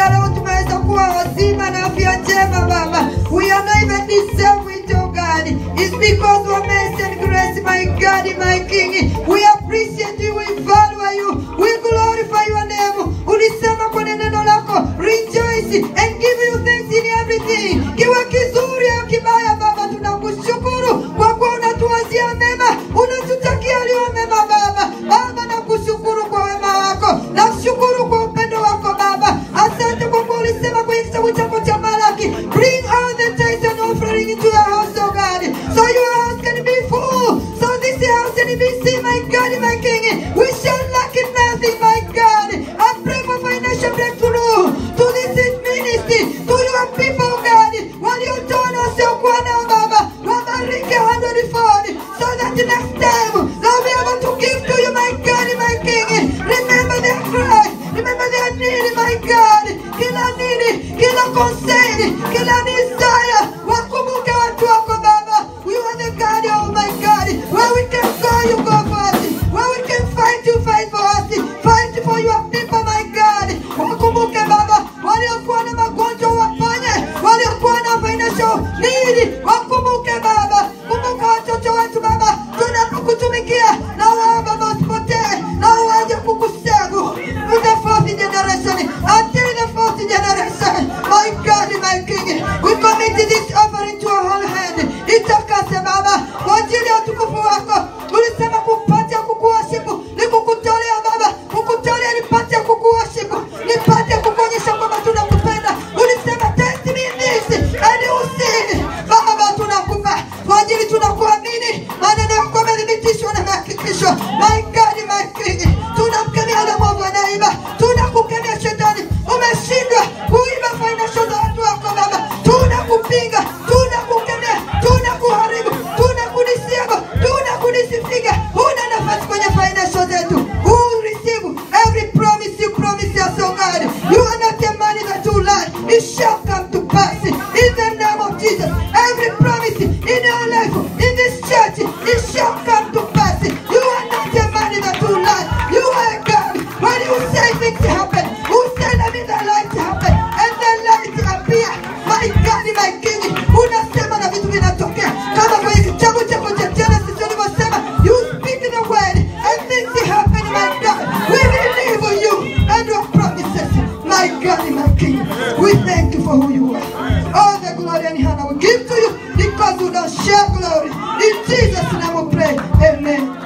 ya leo tumeweza kuwa wazima na afya njema Baba. We are not even deserve it, oh God. It's because of mercy and grace, my God, my King. We appreciate you, we value you, we glorify your name. Ulisema kwenye neno lako, rejoice and give you thanks in everything. Kiwe kizuri au kibaya, Baba, tunakushukuru kwa kuwa unatuwazia mema, unatutakia yaliyo mema, Baba. Baba, nakushukuru kwa wema wako, nakushukuru kwa upendo wako Baba. Asante kwa kuwa ulisema kwenye kitabu chako cha Malaki, bring all the tithes and offering into your house, oh God, so your house can be full, so this house can be seen, my God, my King. We shall lack in nothing, my God. I pray for financial breakthrough to this ministry, to your people, God. Waliotoa na wasiokuwa nao, Baba, wabariki hundredfold, so that next time they'll be able to give to you, my God, my King. Remember their cry, remember their need, my God. Kila need, kila concern, kila desire, wakumbuke watu wako Baba. You are the God, oh my God. Where we can go, you go for us. Where we can fight, you fight for us. Fight for your people, my God. Wakumbuke Baba, waliokuwa na magonjwa waponye, waliokuwa na financial need, wakumbuke Baba. Kumbuka watoto wetu Baba, tunapokutumikia na wao Baba usipotee, na waje kukusagu to the fourth generation until the fourth generation. My God, my King, we commit this offering to our whole hand. Itakase Baba kwa ajili ya utukufu wako. Ulisema kupata kukuwashipu ni kukutolea Baba, kukutolea nipate kukuwashipu, nipate kukuonyesha kwamba tunakupenda. Ulisema test me in this and you see. Baba, tunakupa kwa ajili tunakuamini, maneno yako yamethibitishwa na yamehakikishwa. My God, my King, tunamkemea yule mwovu anaiba, tunakukemea shetani, umeshindwa kuiba financial za watu wako Baba, tunakupinga, tunakukemea, tunakuharibu, tunakudisiaba, tunakudisifiga. Huna nafasi kwenye financial zetu. Who will receive every promise you promise us, oh God? You are not a man that you lie. It shall come to pass in the name of Jesus. Every promise in your life, in this church, it shall come to pass. You are not a man that you lie. You are God. When you say things happen, who said that in the light happen and the light appear? My God, my King, unasema na vitu vinatokea kama kwenye kitabu chako cha Genesis ulivyosema, you speak the word and things happen, my God. We believe in you and your promises, my God, my King. We thank you for who you are. All the glory and honor we give to you because you don't share glory. In Jesus' name we pray. Amen.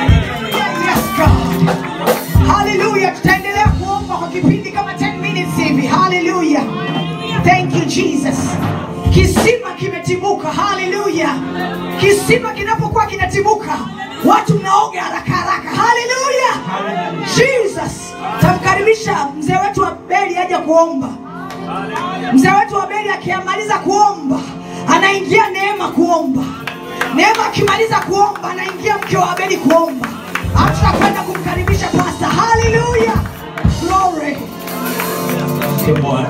Yes, God. Hallelujah. Tutaendelea kuomba kwa kipindi kama 10 minutes hivi. Hallelujah. Thank you Jesus. Kisima kimetibuka. Hallelujah. Kisima kinapokuwa kinatibuka, watu mnaoga haraka haraka. Hallelujah. Jesus. Tamkaribisha mzee wetu wa Beli aje kuomba. Mzee wetu wa Beli akiamaliza kuomba, anaingia Neema kuomba. Neema akimaliza kuomba, anaingia mke wa Abeli kuomba. Alafu tutakwenda kumkaribisha pasta. Hallelujah. Glory. Asante Bwana,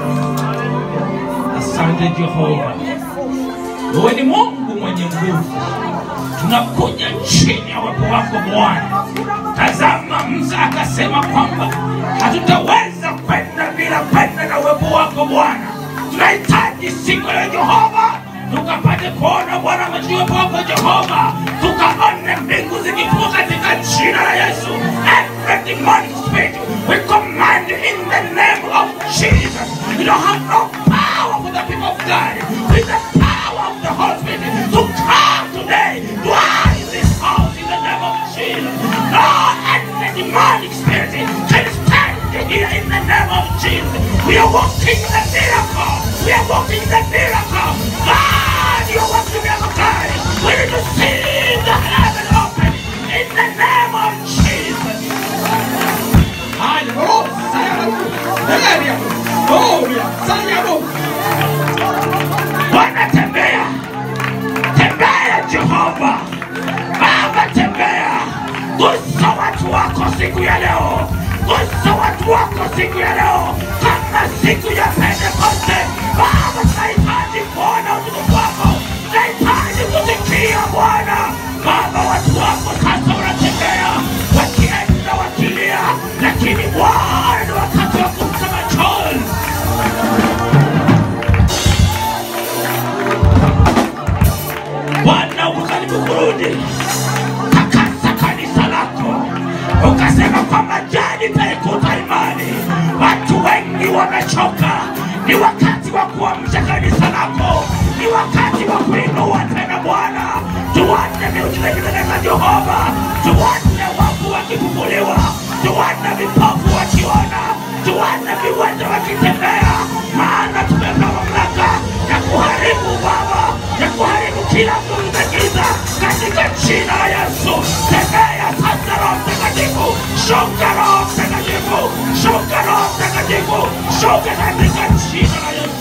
asante Jehova, wewe ni Mungu mwenye nguvu. Tunakuja chini ya uwepo wako Bwana. Tazama, Musa akasema kwamba hatutaweza kwenda bila kwenda na uwepo wako Bwana. Tunahitaji siku ya Jehova tukapate kuona Bwana majuu uwepo wako Jehova, tukaone mbingu zikifunguka katika jina la Yesu. Every demonic spirit we command in the name of Jesus. You don't have no power for the people of God. With the power of the Holy Spirit to come today, dwell in this house in the name of Jesus. No any demonic spirit can stand here in the name of Jesus. We are walking in the miracle. We are walking in the miracle. God, you are walking in the miracle. God. We need to see the heaven open in the name of Jesus. Bwana tembea, tembea Jehova, Baba tembea, gusa watu wako siku ya leo, gusa watu wako siku ya leo, kama siku ya Pentekoste. Baba, tunahitaji kuona utukufu wako, tunahitaji kusikia Bwana. Baba, watu wako sasa wanatembea wakienda wakilia, lakini Bwana ni wakati wa kumsema chozi ukasema kwamba jadi taikuta imani. Watu wengi wamechoka, ni wakati wa kuamsha kanisa lako, ni wakati wa kuinua tena Bwana. Tuone miujiza ikitendeka Jehova, tuone wafu wakifufuliwa, tuone vipofu wakiona, tuone viwete wakitembea, maana tumepewa mamlaka ya kuharibu Baba, ya kuharibu kila nguvu za giza katika jina la Yesu. Tembea sasa, Roho Mtakatifu, shuka Roho Mtakatifu, shuka Roho Mtakatifu, shuka katika jina la Yesu.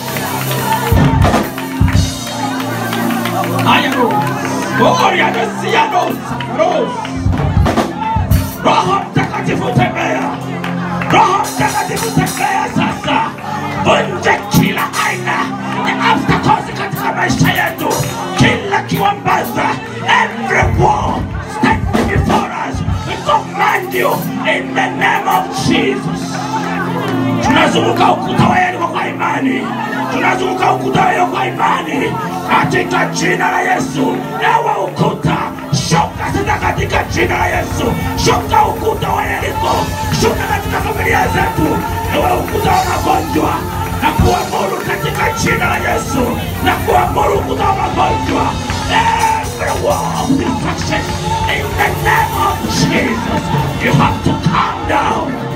Haya, Roho. Gloria Mesia Roho. Roho. Roho Mtakatifu tembea. Roho Mtakatifu tembea sasa. Vunja kila aina ya obstacles katika maisha yetu, kila kiwambaza, every wall standing before us. We command you in the name of Jesus. tunazunguka ukuta wa Yeriko kwa imani, tunazunguka ukuta wa Yeriko kwa imani katika jina la Yesu. Ewe ukuta, shuka sasa katika jina la Yesu, shuka ukuta wa Yeriko, shuka katika familia zetu. Ewe ukuta wa magonjwa, na kuamuru katika jina la Yesu, na kuamuru ukuta wa magonjwa, every wall of destruction in the name of Jesus, you have to calm down.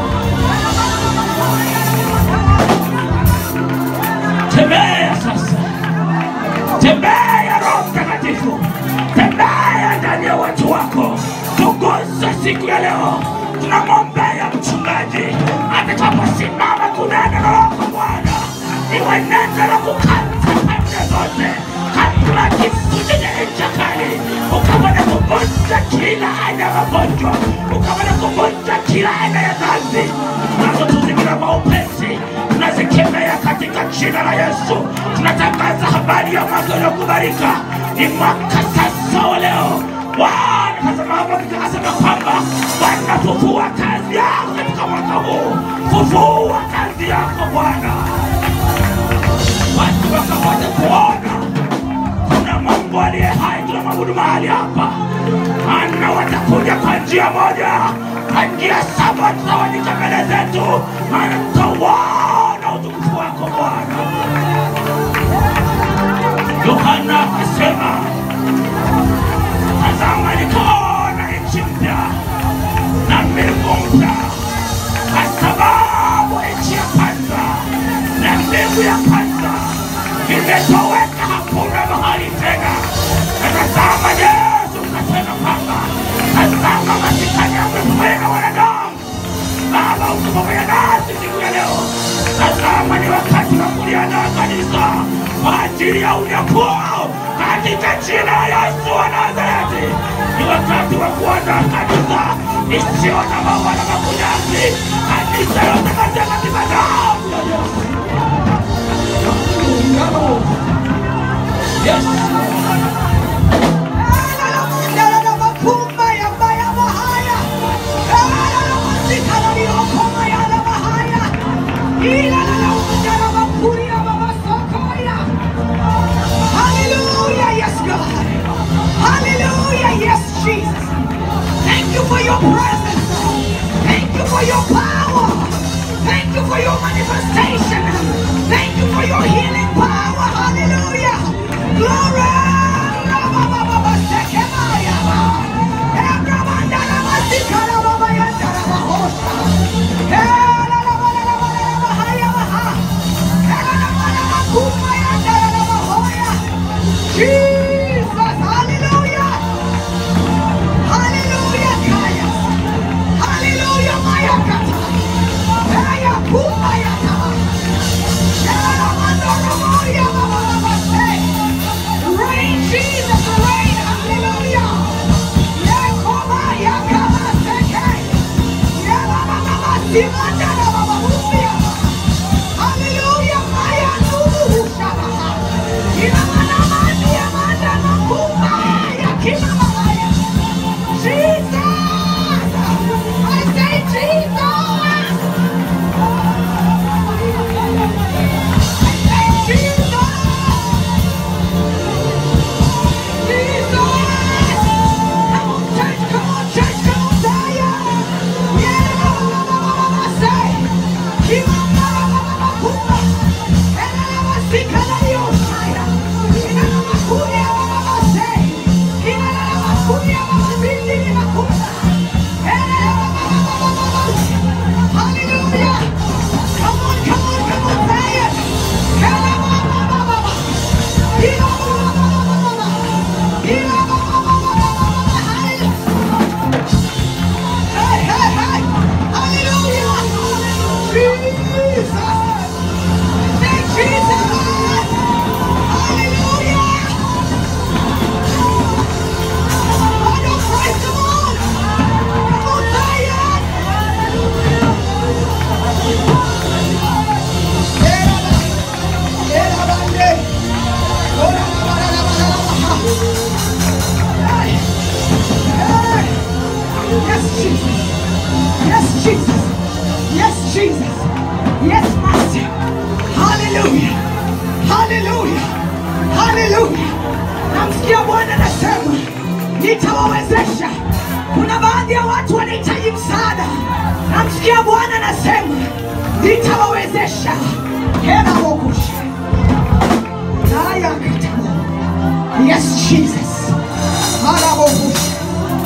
tembea sasa, tembea Roho Mtakatifu, tembea ndani ya watu wako, tuguze siku ya leo. Tunamwombea mchungaji atakaposimama kunena na wako Bwana, iwe neno la kukata pande zote kabla kisu chenye ncha kali, ukapata kuvunja kila aina ya magonjwa, ukapata kuvunja kila aina ya dhambi tunazotuzingira kwa upesi tunazikemea katika jina la Yesu. Tunatangaza habari ya mwaka uliokubalika, ni mwaka sasa wa leo. Bwana tazama hapa nikasema kwamba Bwana fufua kazi yako katika mwaka huu, fufua kazi yako Bwana, watu wakapate kuona kuna Mungu aliye hai, tunamwabudu mahali hapa, maana watakuja kwa njia moja, kwa njia saba tutawanyika mbele zetu, maana tutauona utukufu wako Bwana. Yohana akasema, tazama nikaona nchi mpya na mbingu mpya, kwa sababu nchi ya kwanza na mbingu ya kwanza vimetoweka, hakuna mahali tena. Na tazama, Yesu kasema kwamba tazama, masikani yamefanya na wanadamu. Baba, uko pamoja nasi siku ya leo. Tazama, ni wakati wa kuliandaa kanisa kwa ajili ya unyakuo katika jina la Yesu wa Nazareti. Ni wakati wa kuandaa kanisa isiyo na maua na makunyanzi, kanisa yote katika damu ya Yesu. Yes. Hallelujah, yes, God. Hallelujah, yes, Jesus. Thank you for your presence. Thank you for your power. Thank you for your manifestation. Thank you for your healing power. Hallelujah. Glory. Jesus, hallelujah. Hallelujah, Kaya. Hallelujah, Maya Kata. Kaya Kumaya Tama. Shara Mandora Moya Baba Baba say. Rain, Jesus, rain, hallelujah. Yakoma Yakama Seke. Yababa Baba Simanda Baba Mumia. Hallelujah, Maya Nubu Shaba. Inamana Mani Amanda Makuma Yakima Maya. Jesus! I say Jesus! I say Jesus! Jesus! Come on, church, come on, church, come on, Zion! nitawawezesha. Kuna baadhi ya watu wanahitaji msaada, namsikia Bwana anasema nitawawezesha. hera wokusha naya katala Yes, Jesus. Halabokusha.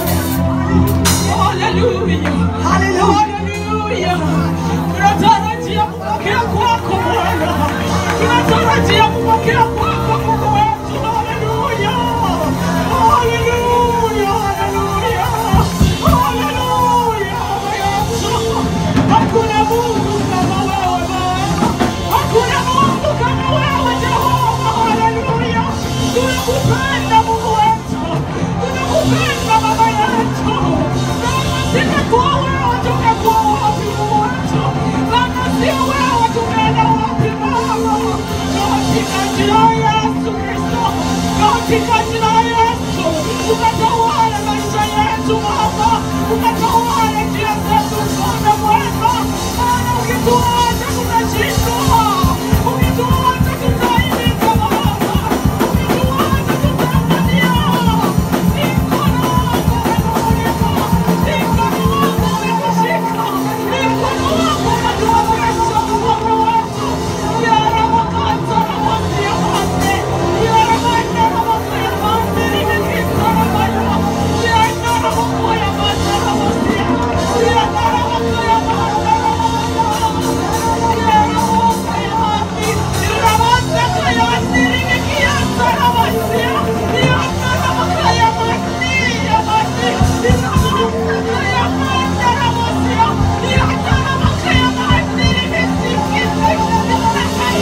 Haleluya. Hallelujah. Haleluya. Tunatarajia kupokea kwako Bwana. Tunatarajia kupokea kwako Mungu wetu. Haleluya. Haleluya. Haleluya. Haleluya. Yesu. Hakuna Mungu kama wewe Bwana. Hakuna Mungu kama wewe Jehova. Haleluya. Tunakupenda Mungu wetu. Tunakupenda Baba yetu. Kama singekuwa wewe tungekuwa wapi Mungu wetu? Kama sio wewe tungeenda wapi Baba? Katika jina la Yesu Kristo. Katika jina la Yesu. Ukatawale maisha yetu Baba. Ukatawale njia zetu Bwana mwema. Maana ukituacha tutashindwa. Ukituacha tutaaibika Baba. Ukituacha tutaangamia. Mikono yako imetufunika. Mikono yako imetushika. Mikono yako imetuwezesha Bwana wetu. Yara makata na masia mate. Yara manda na masia mate. Nimekita na mayo. Yara na makoya mata na masia. Yara na makoya mata na masia. Yara makoya mati. Yara mata kaya mati. Nimekiata na masia. Yara na makoya mati. Ya mati. Yara makoya mata na masia. Yara na makoya mati. Nimekita.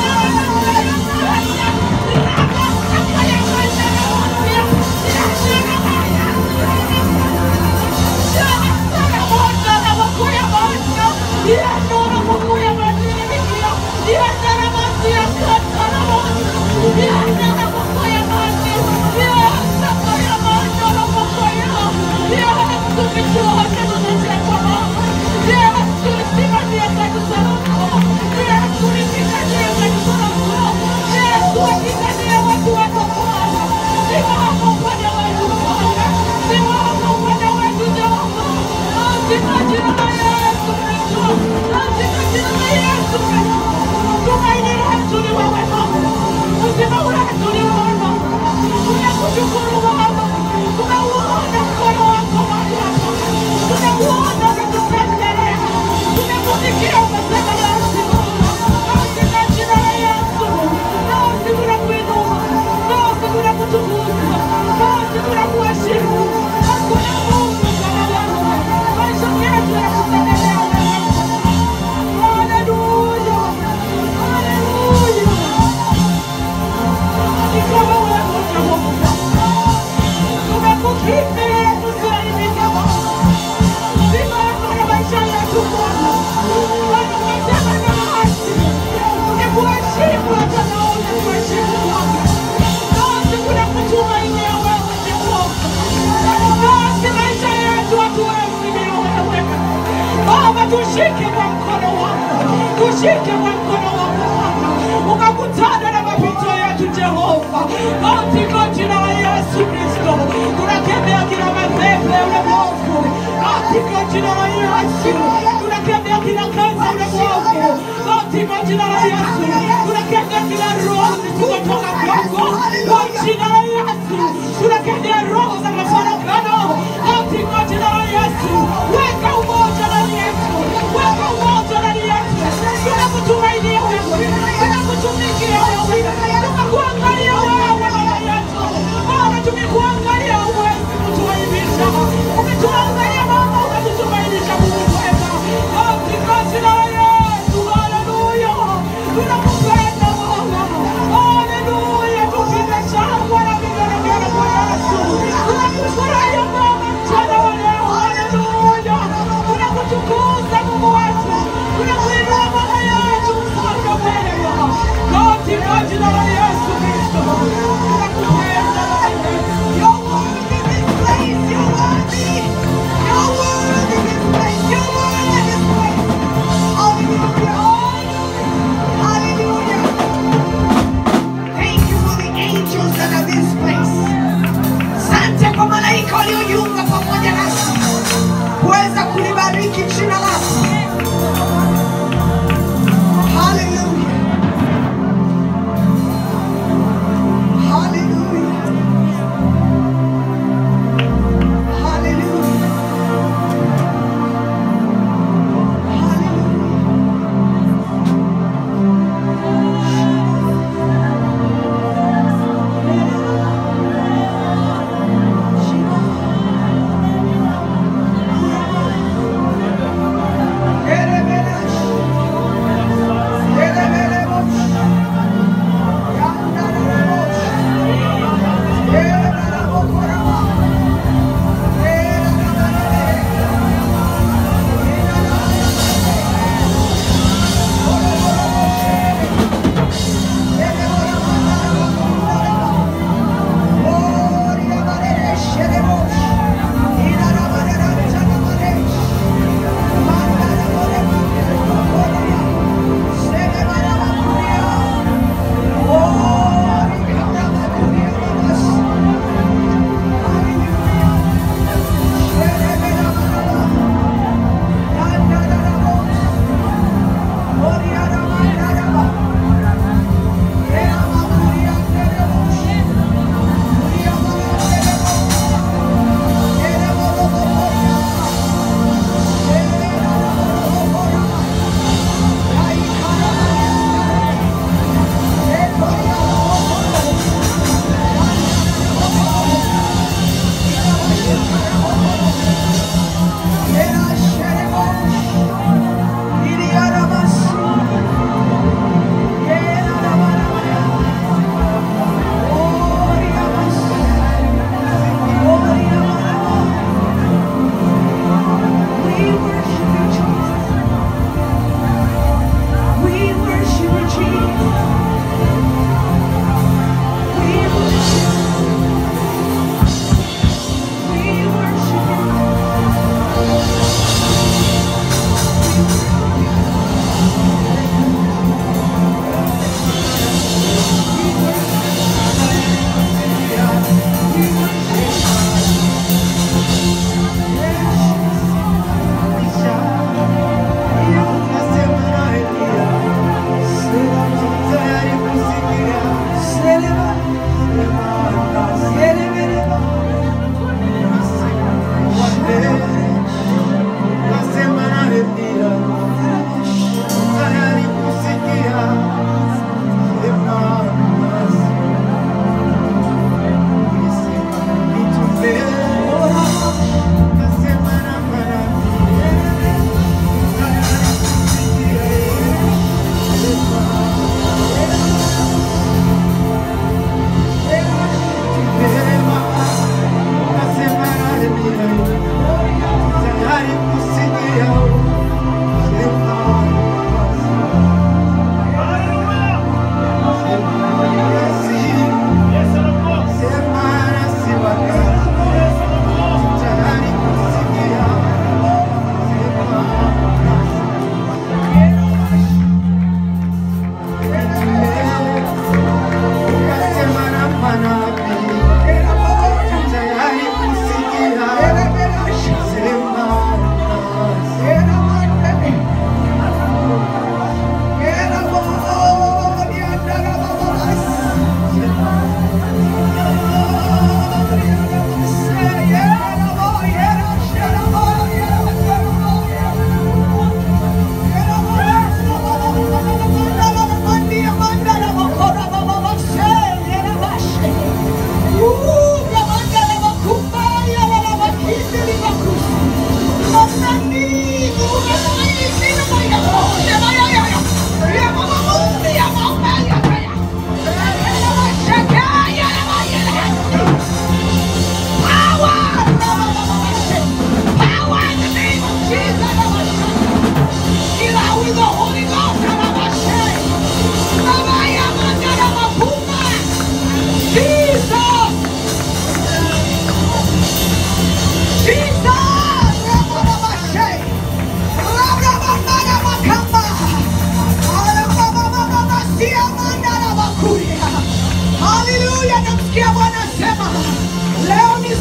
Baba, tushike kwa mkono wako, tushike kwa mkono wako Bwana, ukakutana na mapito yetu Jehova, katika jina la Yesu Kristo tunakemea kila mapepo ya ulimwengu, katika jina la Yesu tunakemea kila kazi ya ulimwengu, katika jina la Yesu tunakemea kila roho zisizotoka kwako, kwa jina la Yesu tunakemea roho za mafarakano, katika jina la Yesu weka umoja ndani yetu, weka umoja ndani yetu, tunakutumainia wewe, tunakutumikia wewe, tunakuangalia wewe Baba yetu, Baba tumekuangalia uwezi kutuaibisha, umetuangalia Baba ukatutumainisha Mungu mwema, katika jina la Yesu, haleluya, tunakupenda Baba, haleluya, tupige shangwe na vigelegele kwa Yesu, tunakufurahia Baba mchana wa leo, haleluya,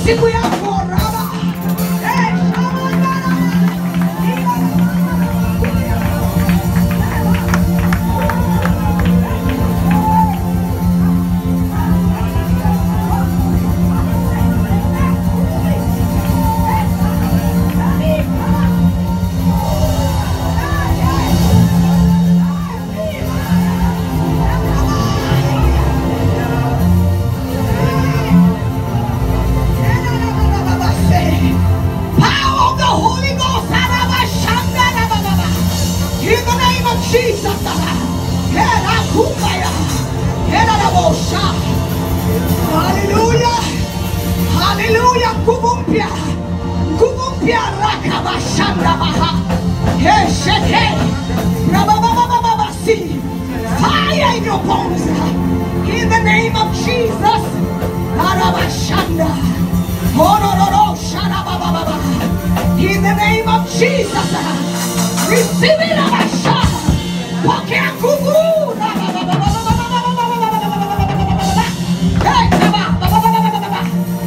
siku yako raba Eh, shamandara. Power of the Holy Ghost. In the name of Jesus. Hallelujah. Hallelujah. Nguvu mpya. Nguvu mpya rakabashanda baha. Hesheke. Rabababababasi. Fire in your bones. In the name of Jesus. Arabashanda. Horororo sharabababa. In the name of Jesus. Receive it, Abasha. Pokea nguvu. Hey, babababababa.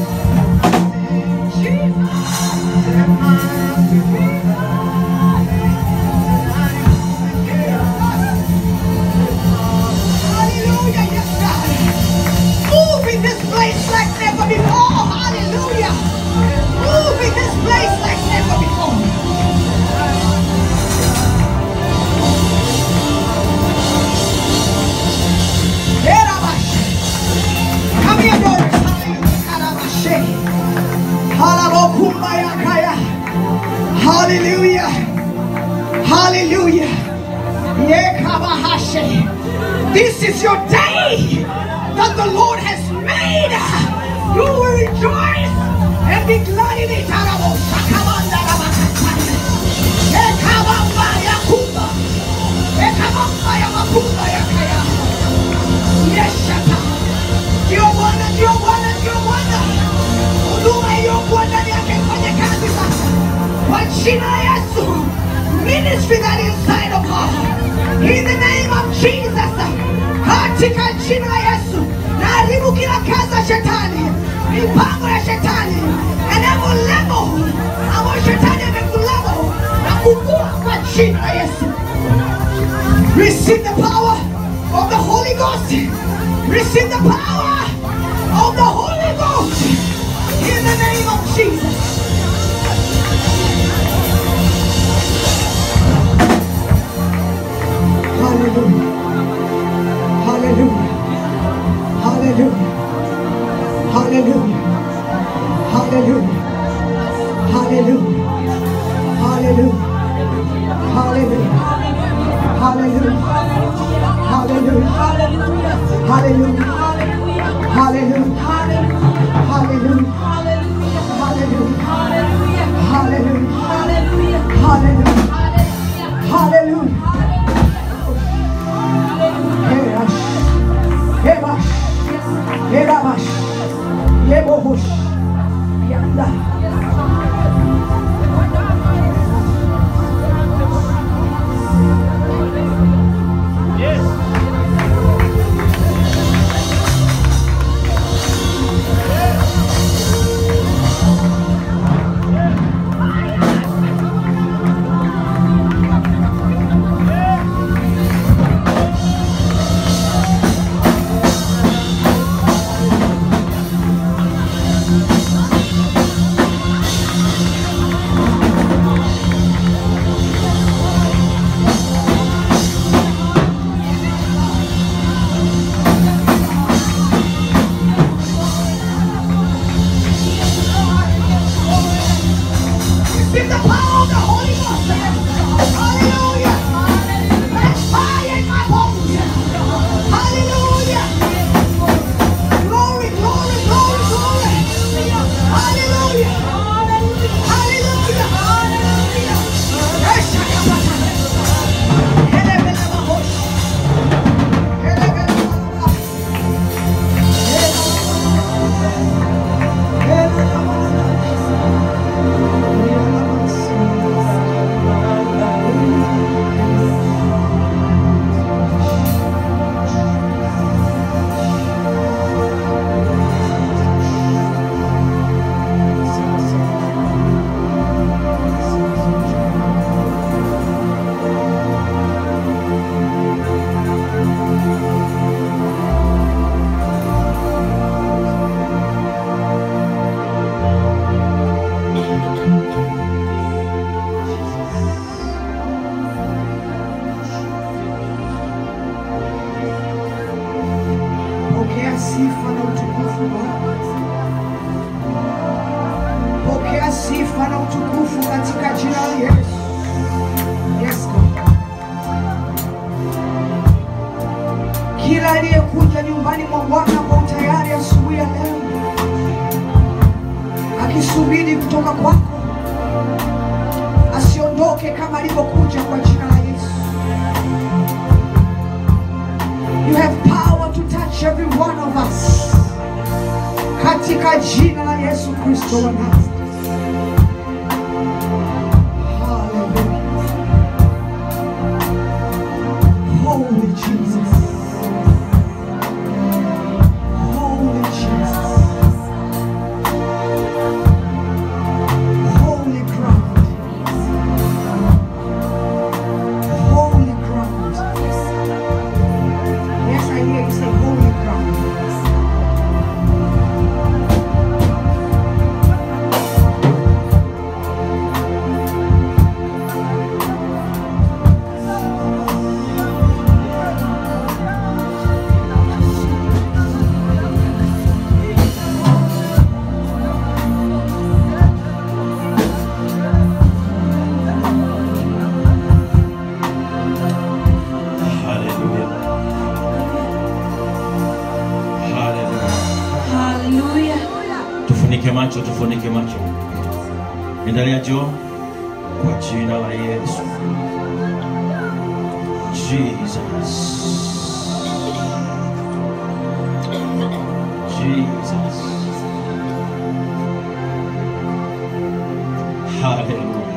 Hallelujah, yes, God. Move in this place like never before. Hallelujah. Move in this place like never before. Erabash. Come here, daughters. Hallelujah. Karabashe. Halabokumbayakaya. Hallelujah. Hallelujah. Yekabahashe. This is your day that the Lord has made. You will rejoice and be glad in it. Arabo shakamanda rabakataya. Ekabamba yakumba. Ekabamba yamakumba yakaya. Yes, shata. Ndio Bwana, ndio Bwana, ndio Bwana. Huduma iliyokuwa ndani yake ifanye kazi sasa. Kwa jina la Yesu. Ministry that is inside of her. In the name of Jesus. Katika jina la Yesu. Naharibu kila kazi ya shetani. Mipango ya shetani. And every level ambayo shetani amekulevel na kukua kwa jina la Yesu. Receive the power of the Holy Ghost. Receive the power of the Holy Ghost. In the name of Jesus. Hallelujah. Hallelujah. Hallelujah. Hallelujah. Hallelujah. Hallelujah. Hallelujah. Hallelujah. Hallelujah. Hallelujah. Hallelujah. Hallelujah. Hallelujah. Hallelujah. Hallelujah. Hallelujah. Herash. Hebash. Herabash. Yebohush. Yanda. sifa na utukufu Bwana. Pokea sifa na utukufu katika jina la Yesu. Yes, God. Kila aliyekuja nyumbani mwa Bwana kwa utayari asubuhi ya leo, akisubiri kutoka kwako, asiondoke kama alivyokuja kwa jina la Yesu. You have power to touch every one of us. Katika jina la Yesu Kristo wa Nazareti. Hallelujah. Holy Jesus. Holy Jesus. Holy ground. Holy ground. Yes, I hear you say holy ground. Hallelujah. Hallelujah. Tufunike macho, tufunike macho. Endelea jo kwa jina la Yesu. Jesus. Jesus. Hallelujah.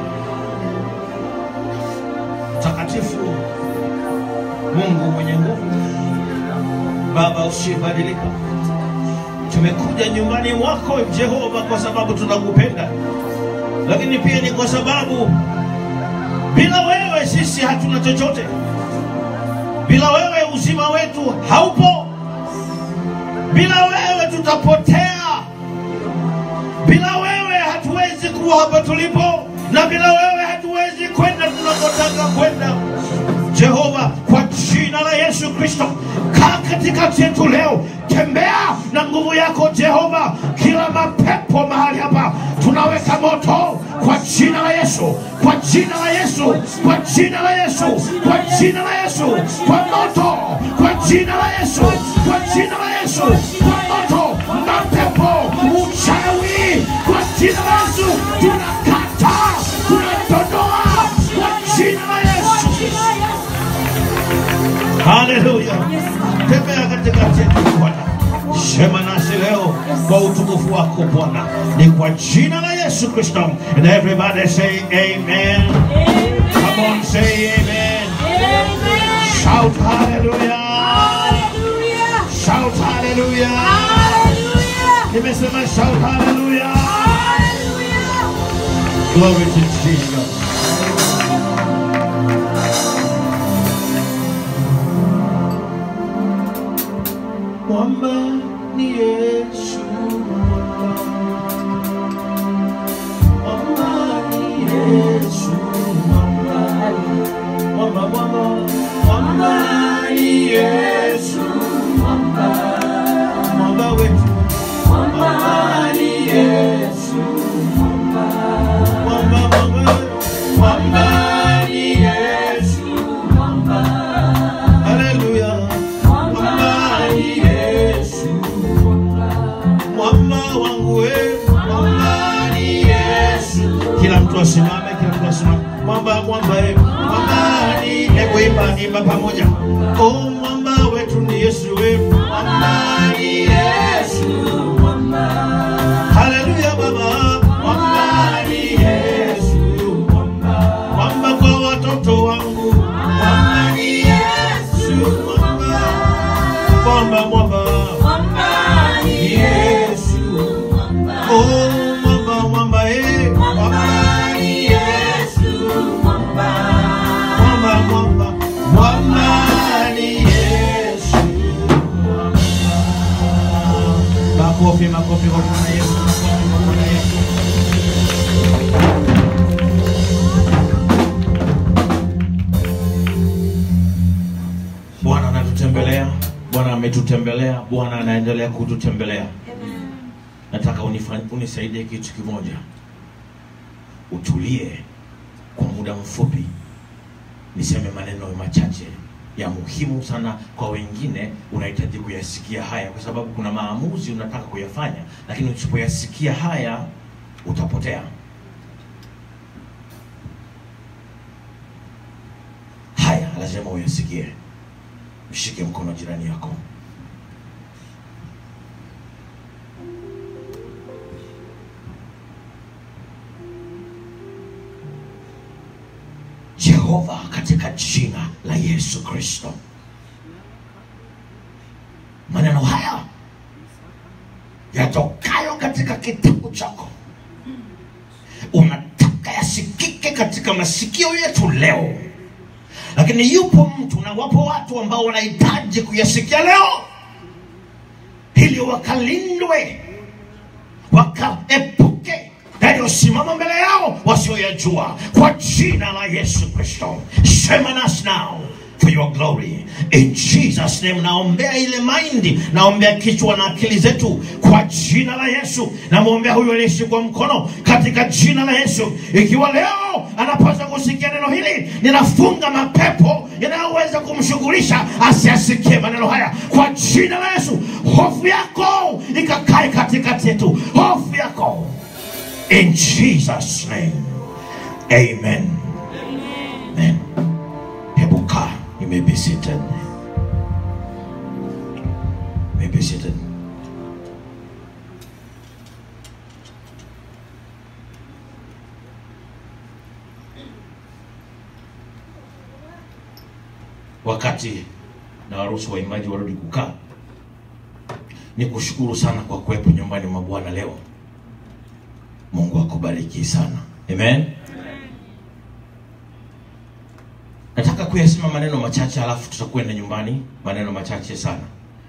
Takatifu Mungu mwenye nguvu, Baba usibadilika, tumekuja nyumbani mwako Jehova kwa sababu tunakupenda, lakini pia ni kwa sababu bila wewe sisi hatuna chochote. Bila wewe uzima wetu haupo. Bila wewe tutapotea. Bila wewe hatuwezi kuwa hapa tulipo, na bila wewe hatuwezi kwenda tunakotaka kwenda. Jehova, kwa jina la Yesu Kristo, kaa katikati yetu leo, tembea na nguvu yako Jehova. Kila mapepo mahali hapa tunaweka moto kwa jina la Yesu, kwa jina la Yesu, kwa jina la Yesu, kwa jina la Yesu, kwa moto, kwa jina la Yesu, kwa jina la Yesu, kwa moto, mapepo, uchawi, kwa jina la Yesu tunakata, tunatodoa kwa jina la Yesu. Haleluya. Tembea katikati yetu Bwana. Sema nasi leo kwa utukufu wako Bwana. Ni kwa jina la Yesu Kristo. And everybody say amen. Come on say amen. Shout hallelujah. Shout hallelujah. Nimesema shout hallelujah. Glory to Jesus. Mwamba ni Yesu. Mwamba ni Yesu. Mwamba, mwamba, mwamba ni Yesu. Mwamba wetu. Mwamba ni Yesu. Mwamba, mwamba, mwamba ni Yesu. Haleluya. Mwamba ni Yesu. Mwamba wangu we, mwamba ni Yesu. Kila mtu asimame, kila mtu asimame. Mwamba, mwamba, eh, mwamba ni, hebu imba, imba pamoja. Oh, mwamba wetu ni Yesu we, mwamba ni Yesu. Haleluya baba, mwamba ni Yesu. Mwamba kwa watoto wangu, mwamba ni Yesu. Mwamba, mwamba, mwamba. Yesu. Oh, mwamba, mwamba, eh. Mwamba ni Yesu. Mwamba, mwamba, mwamba ni Yesu. Makofi, makofi kwa Bwana Yesu. Makofi kwa Bwana Yesu. Bwana anatutembelea, Bwana ametutembelea bwana anaendelea kututembelea nataka unifa- unisaidie kitu kimoja utulie kwa muda mfupi niseme maneno machache ya muhimu sana kwa wengine unahitaji kuyasikia haya kwa sababu kuna maamuzi unataka kuyafanya lakini usipoyasikia haya utapotea haya lazima uyasikie mshike mkono jirani yako jehova katika jina la yesu kristo maneno haya yatokayo katika kitabu chako unataka yasikike katika masikio yetu leo lakini yupo mtu na wapo watu ambao wanahitaji kuyasikia leo ili wakalindwe wakaepuke yaliyosimama mbele yao wasioyajua kwa jina la yesu kristo sema nasi now for your glory in jesus name naombea ile maindi naombea kichwa na akili zetu kwa jina la yesu namwombea huyu aliyeshikwa mkono katika jina la yesu ikiwa leo anapaswa kusikia neno hili ninafunga mapepo yanayoweza kumshughulisha asiasikie maneno haya kwa jina la yesu hofu yako ikakae katikati yetu hofu yako in jesus name amen amen hebu kaa you may be seated You may be seated wakati na waruhusu waimbaji warudi kukaa ni kushukuru sana kwa kuwepo nyumbani mwa bwana leo mungu akubariki sana amen nataka kuyasema maneno machache alafu tutakwenda nyumbani maneno machache sana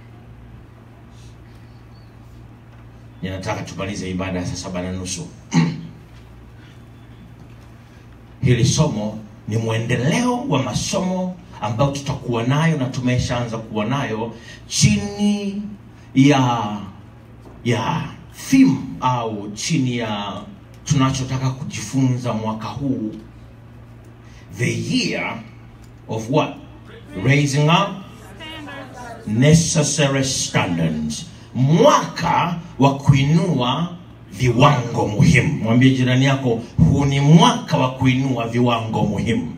ninataka tumalize ibada ya saa saba na nusu hili somo ni mwendeleo wa masomo ambayo tutakuwa nayo na tumeshaanza kuwa nayo chini ya ya theme au chini ya tunachotaka kujifunza mwaka huu the year of what raising up necessary standards mwaka wa kuinua viwango muhimu mwambie jirani yako huu ni mwaka wa kuinua viwango muhimu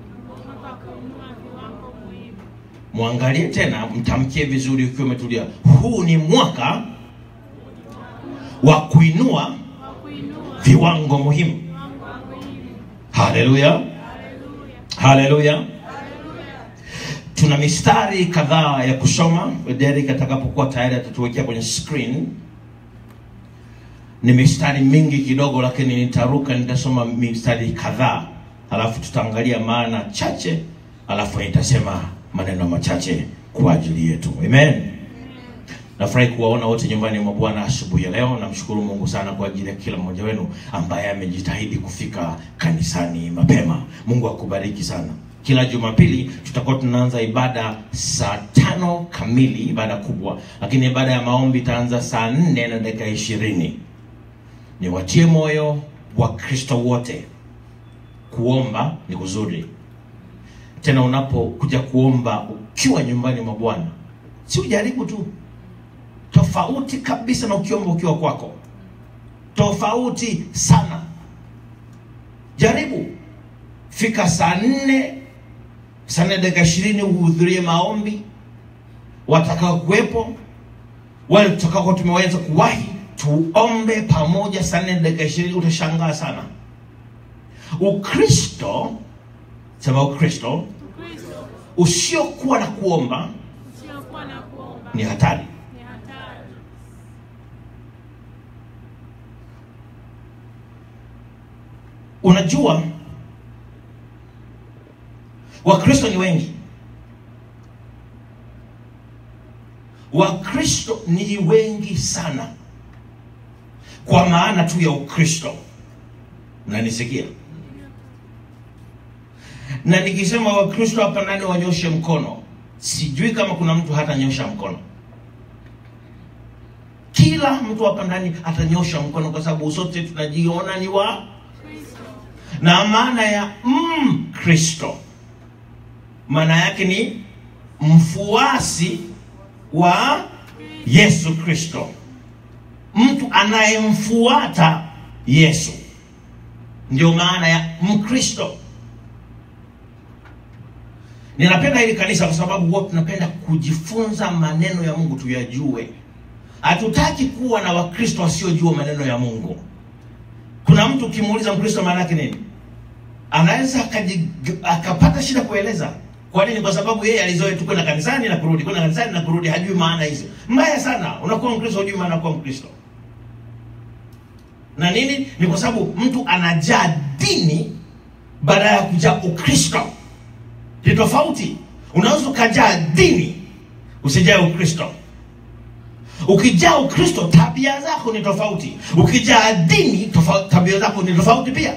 mwangalie tena mtamkie vizuri ukiwa umetulia huu ni mwaka wa kuinua viwango muhimu haleluya haleluya tuna mistari kadhaa ya kusoma derek atakapokuwa tayari atatuwekea kwenye screen ni mistari mingi kidogo lakini nitaruka nitasoma mistari kadhaa alafu tutaangalia maana chache alafu nitasema maneno machache kwa ajili yetu amen nafurahi kuwaona wote nyumbani mwa bwana asubuhi ya leo namshukuru mungu sana kwa ajili ya kila mmoja wenu ambaye amejitahidi kufika kanisani mapema mungu akubariki sana kila jumapili tutakuwa tunaanza ibada saa tano kamili ibada kubwa lakini ibada ya maombi itaanza saa nne na dakika ishirini niwatie moyo wa kristo wote kuomba ni kuzuri tena unapokuja kuomba ukiwa nyumbani mwa bwana si ujaribu tu tofauti kabisa na ukiomba ukiwa kwako tofauti sana jaribu fika saa nne saa nne dakika ishirini uhudhurie maombi watakao kuwepo wale tutakaokuwa tumeweza kuwahi tuombe pamoja saa nne dakika ishirini utashangaa sana ukristo sema ukristo usiokuwa na kuomba Usiokuwa na kuomba ni hatari ni hatari. unajua wakristo ni wengi wakristo ni wengi sana kwa maana tu ya ukristo nanisikia na nikisema wakristo hapa nani wanyoshe mkono sijui kama kuna mtu hatanyosha mkono kila mtu hapa ndani atanyosha mkono kwa sababu sote tunajiona ni wa na maana ya mkristo mm, maana yake ni mfuasi wa yesu kristo mtu anayemfuata yesu ndio maana ya mkristo ninapenda hili kanisa kwa sababu huwa tunapenda kujifunza maneno ya mungu tuyajue hatutaki kuwa na wakristo wasiojua maneno ya mungu kuna mtu ukimuuliza mkristo maana yake nini anaweza akaji- akapata shida kueleza kwa nini kwa sababu yeye alizoea tu kwenda kanisani na kurudi kwenda kanisani na kurudi hajui maana hizo mbaya sana unakuwa mkristo hujui maana ya kuwa mkristo na nini ni kwa sababu mtu anajaa dini baada ya kujaa ukristo ni tofauti unaweza ukajaa dini usijae ukristo ukijaa ukristo tabia zako ni tofauti ukijaa dini tofa, tabia zako ni tofauti pia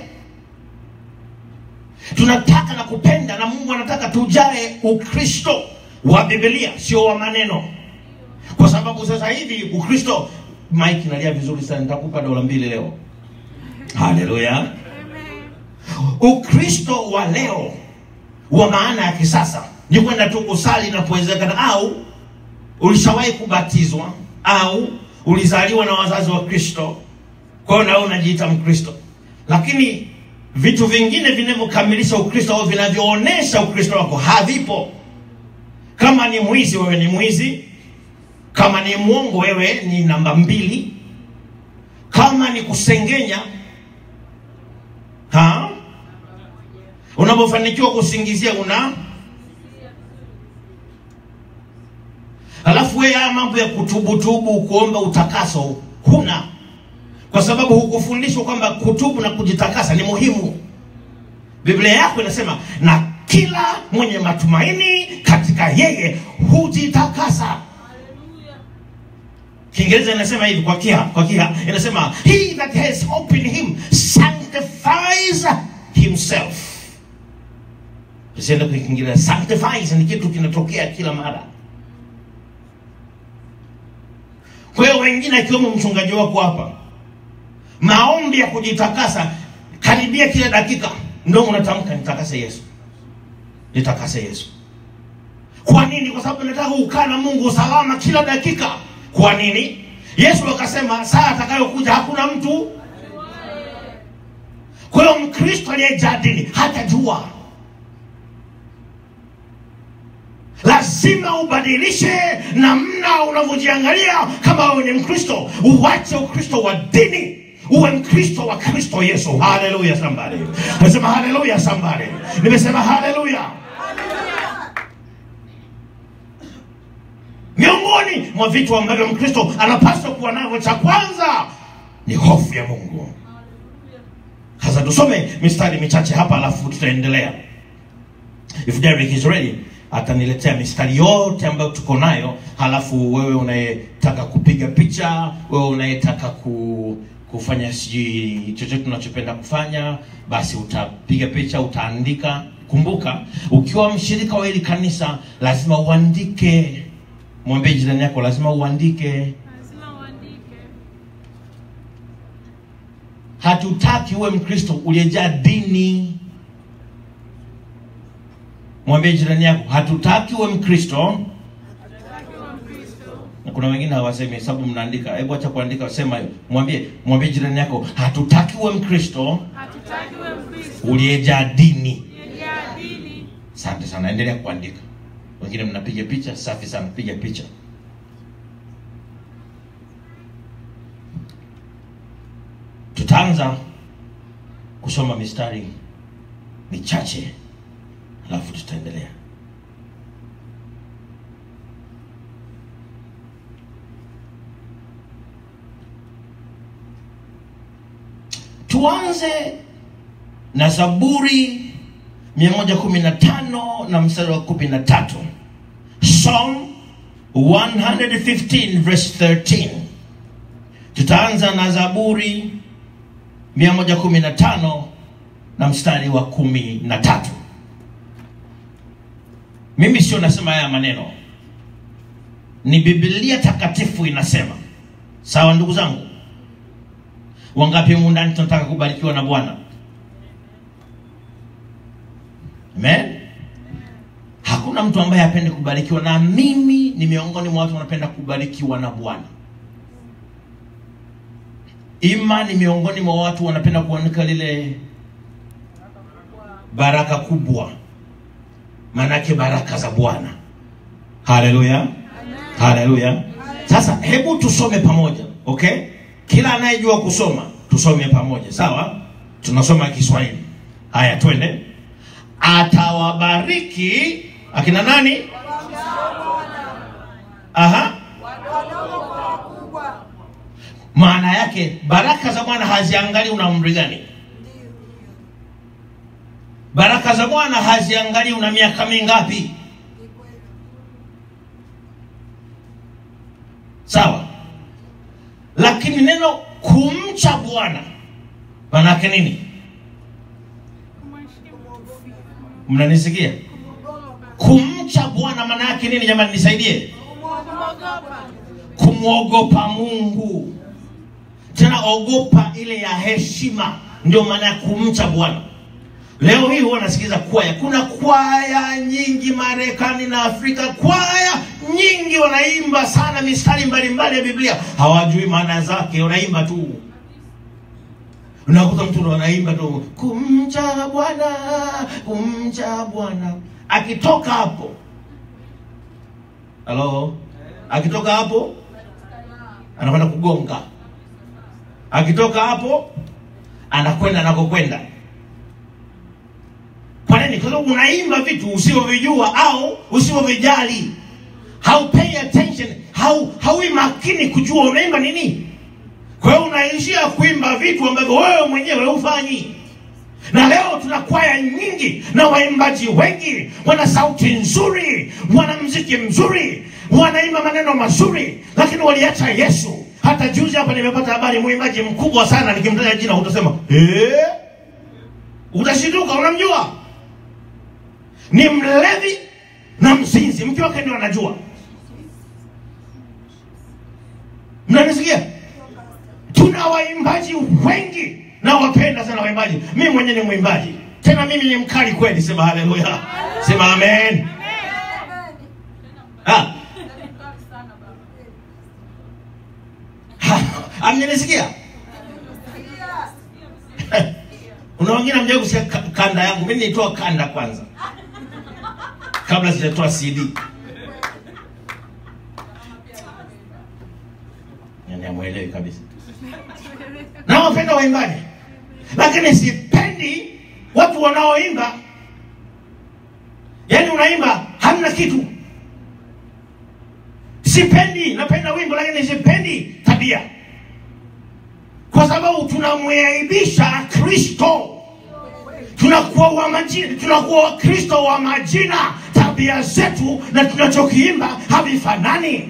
tunataka na kupenda na mungu anataka tujae ukristo wa bibilia sio wa maneno kwa sababu sasa hivi ukristo mike nalia vizuri sana nitakupa dola mbili leo haleluya ukristo wa leo wa maana ya kisasa ni kwenda tu kusali inapowezekana au ulishawahi kubatizwa au ulizaliwa na wazazi wa kristo kwa hiyo nawe unajiita mkristo lakini vitu vingine vinavyokamilisha ukristo au vinavyoonyesha ukristo wako havipo kama ni mwizi wewe ni mwizi kama ni mwongo wewe ni namba mbili kama ni kusengenya ha unapofanikiwa kusingizia una alafu wewe haya mambo ya kutubutubu kuomba utakaso huna kwa sababu hukufundishwa kwamba kutubu na kujitakasa ni muhimu biblia yako inasema na kila mwenye matumaini katika yeye hujitakasa kiingereza inasema hivi kwa kia kwa kia inasema he that has hope in him sanctifies himself usiende kwa kiingereza sanctifies ni kitu kinatokea kila mara kwa hiyo wengine akiwemo mchungaji wako hapa maombi ya kujitakasa karibia kila dakika ndo unatamka nitakase yesu nitakase yesu kwa nini kwa sababu nataka kukaa na mungu salama kila dakika kwa nini yesu akasema saa atakayokuja hakuna mtu kwa hiyo mkristo aliyejaa dini hatajua lazima ubadilishe namna unavyojiangalia kama wewe ni mkristo uwache ukristo wa dini uwe mkristo wa kristo yesu haleluya sambari nasema haleluya sambari nimesema haleluya miongoni mwa vitu ambavyo mkristo anapaswa kuwa navyo cha kwanza ni hofu ya mungu sasa tusome mistari michache hapa alafu tutaendelea if Derek is ready ataniletea mistari yote ambayo tuko nayo halafu wewe unayetaka kupiga picha wewe unayetaka ku, kufanya sijui chochote unachopenda kufanya basi utapiga picha utaandika kumbuka ukiwa mshirika wa hili kanisa lazima uandike mwambie jirani yako lazima uandike lazima uandike hatutaki uwe mkristo uliyejaa dini mwambie jirani yako hatutaki uwe mkristo hatutaki uwe mkristo na kuna wengine hawasemi sababu mnaandika hebu acha kuandika sema hiyo mwambie mwambie jirani yako hatutaki uwe mkristo hatutaki uwe mkristo uliyejaa dini uliyejaa dini asante sana endelea kuandika wengine mnapiga picha safi sana piga picha tutaanza kusoma mistari michache alafu tutaendelea tuanze na zaburi 115 na mstari wa 13 psalm 115 verse 13 tutaanza na zaburi 115 na mstari wa kumi na tatu mimi sio nasema haya maneno ni bibilia takatifu inasema sawa ndugu zangu wangapi humu ndani tunataka kubarikiwa na bwana amen hakuna mtu ambaye hapendi kubarikiwa na mimi ni miongoni mwa watu wanapenda kubarikiwa na bwana ima ni miongoni mwa watu wanapenda kuanika lile baraka kubwa maanake baraka za bwana haleluya haleluya sasa hebu tusome pamoja okay kila anayejua kusoma tusome pamoja sawa tunasoma kiswahili haya twende atawabariki akina nani aha maana yake baraka za bwana haziangalii una umri gani baraka za bwana haziangalii una miaka mingapi sawa lakini neno kumcha bwana maanaake nini mnanisikia kumcha bwana maana yake nini jamani nisaidie kumwogopa mungu tena ogopa ile ya heshima ndio maana ya kumcha bwana leo hii huwa nasikiza kwaya kuna kwaya nyingi marekani na afrika kwaya nyingi wanaimba sana mistari mbalimbali ya biblia hawajui maana zake wanaimba tu unakuta mtu ndo anaimba tu kumcha bwana kumcha bwana akitoka hapo halo akitoka hapo anakwenda kugonga akitoka hapo anakwenda anakokwenda kwa nini kwa sababu unaimba vitu usivyovijua au usivyovijali haupay attention hau haui makini kujua unaimba nini kwa hiyo unaishia kuimba vitu ambavyo wewe mwenyewe hufanyi na leo tuna kwaya nyingi na waimbaji wengi wana sauti nzuri wana mziki mzuri wanaimba maneno mazuri lakini waliacha yesu hata juzi hapa nimepata habari mwimbaji mkubwa sana nikimtaja jina utasema eh? utashinduka unamjua ni mlevi na mzinzi mke wake ndio anajua mnanisikia tuna waimbaji wengi na wapenda sana waimbaji mimi mwenyewe ni mwimbaji tena mimi ni mkali kweli sema haleluya sema amen Ah. Ha, amnyenisikia una wengine mjai kusikia ka- kanda yangu mimi nilitoa kanda kwanza kabla sijatoa cd yani amwelewi kabisa na wapenda waimbaji lakini sipendi watu wanaoimba yaani unaimba hamna kitu sipendi napenda wimbo lakini sipendi tabia kwa sababu tunamwaibisha kristo tunakuwa wa majina tunakuwa wakristo wa majina tabia zetu na tunachokiimba havifanani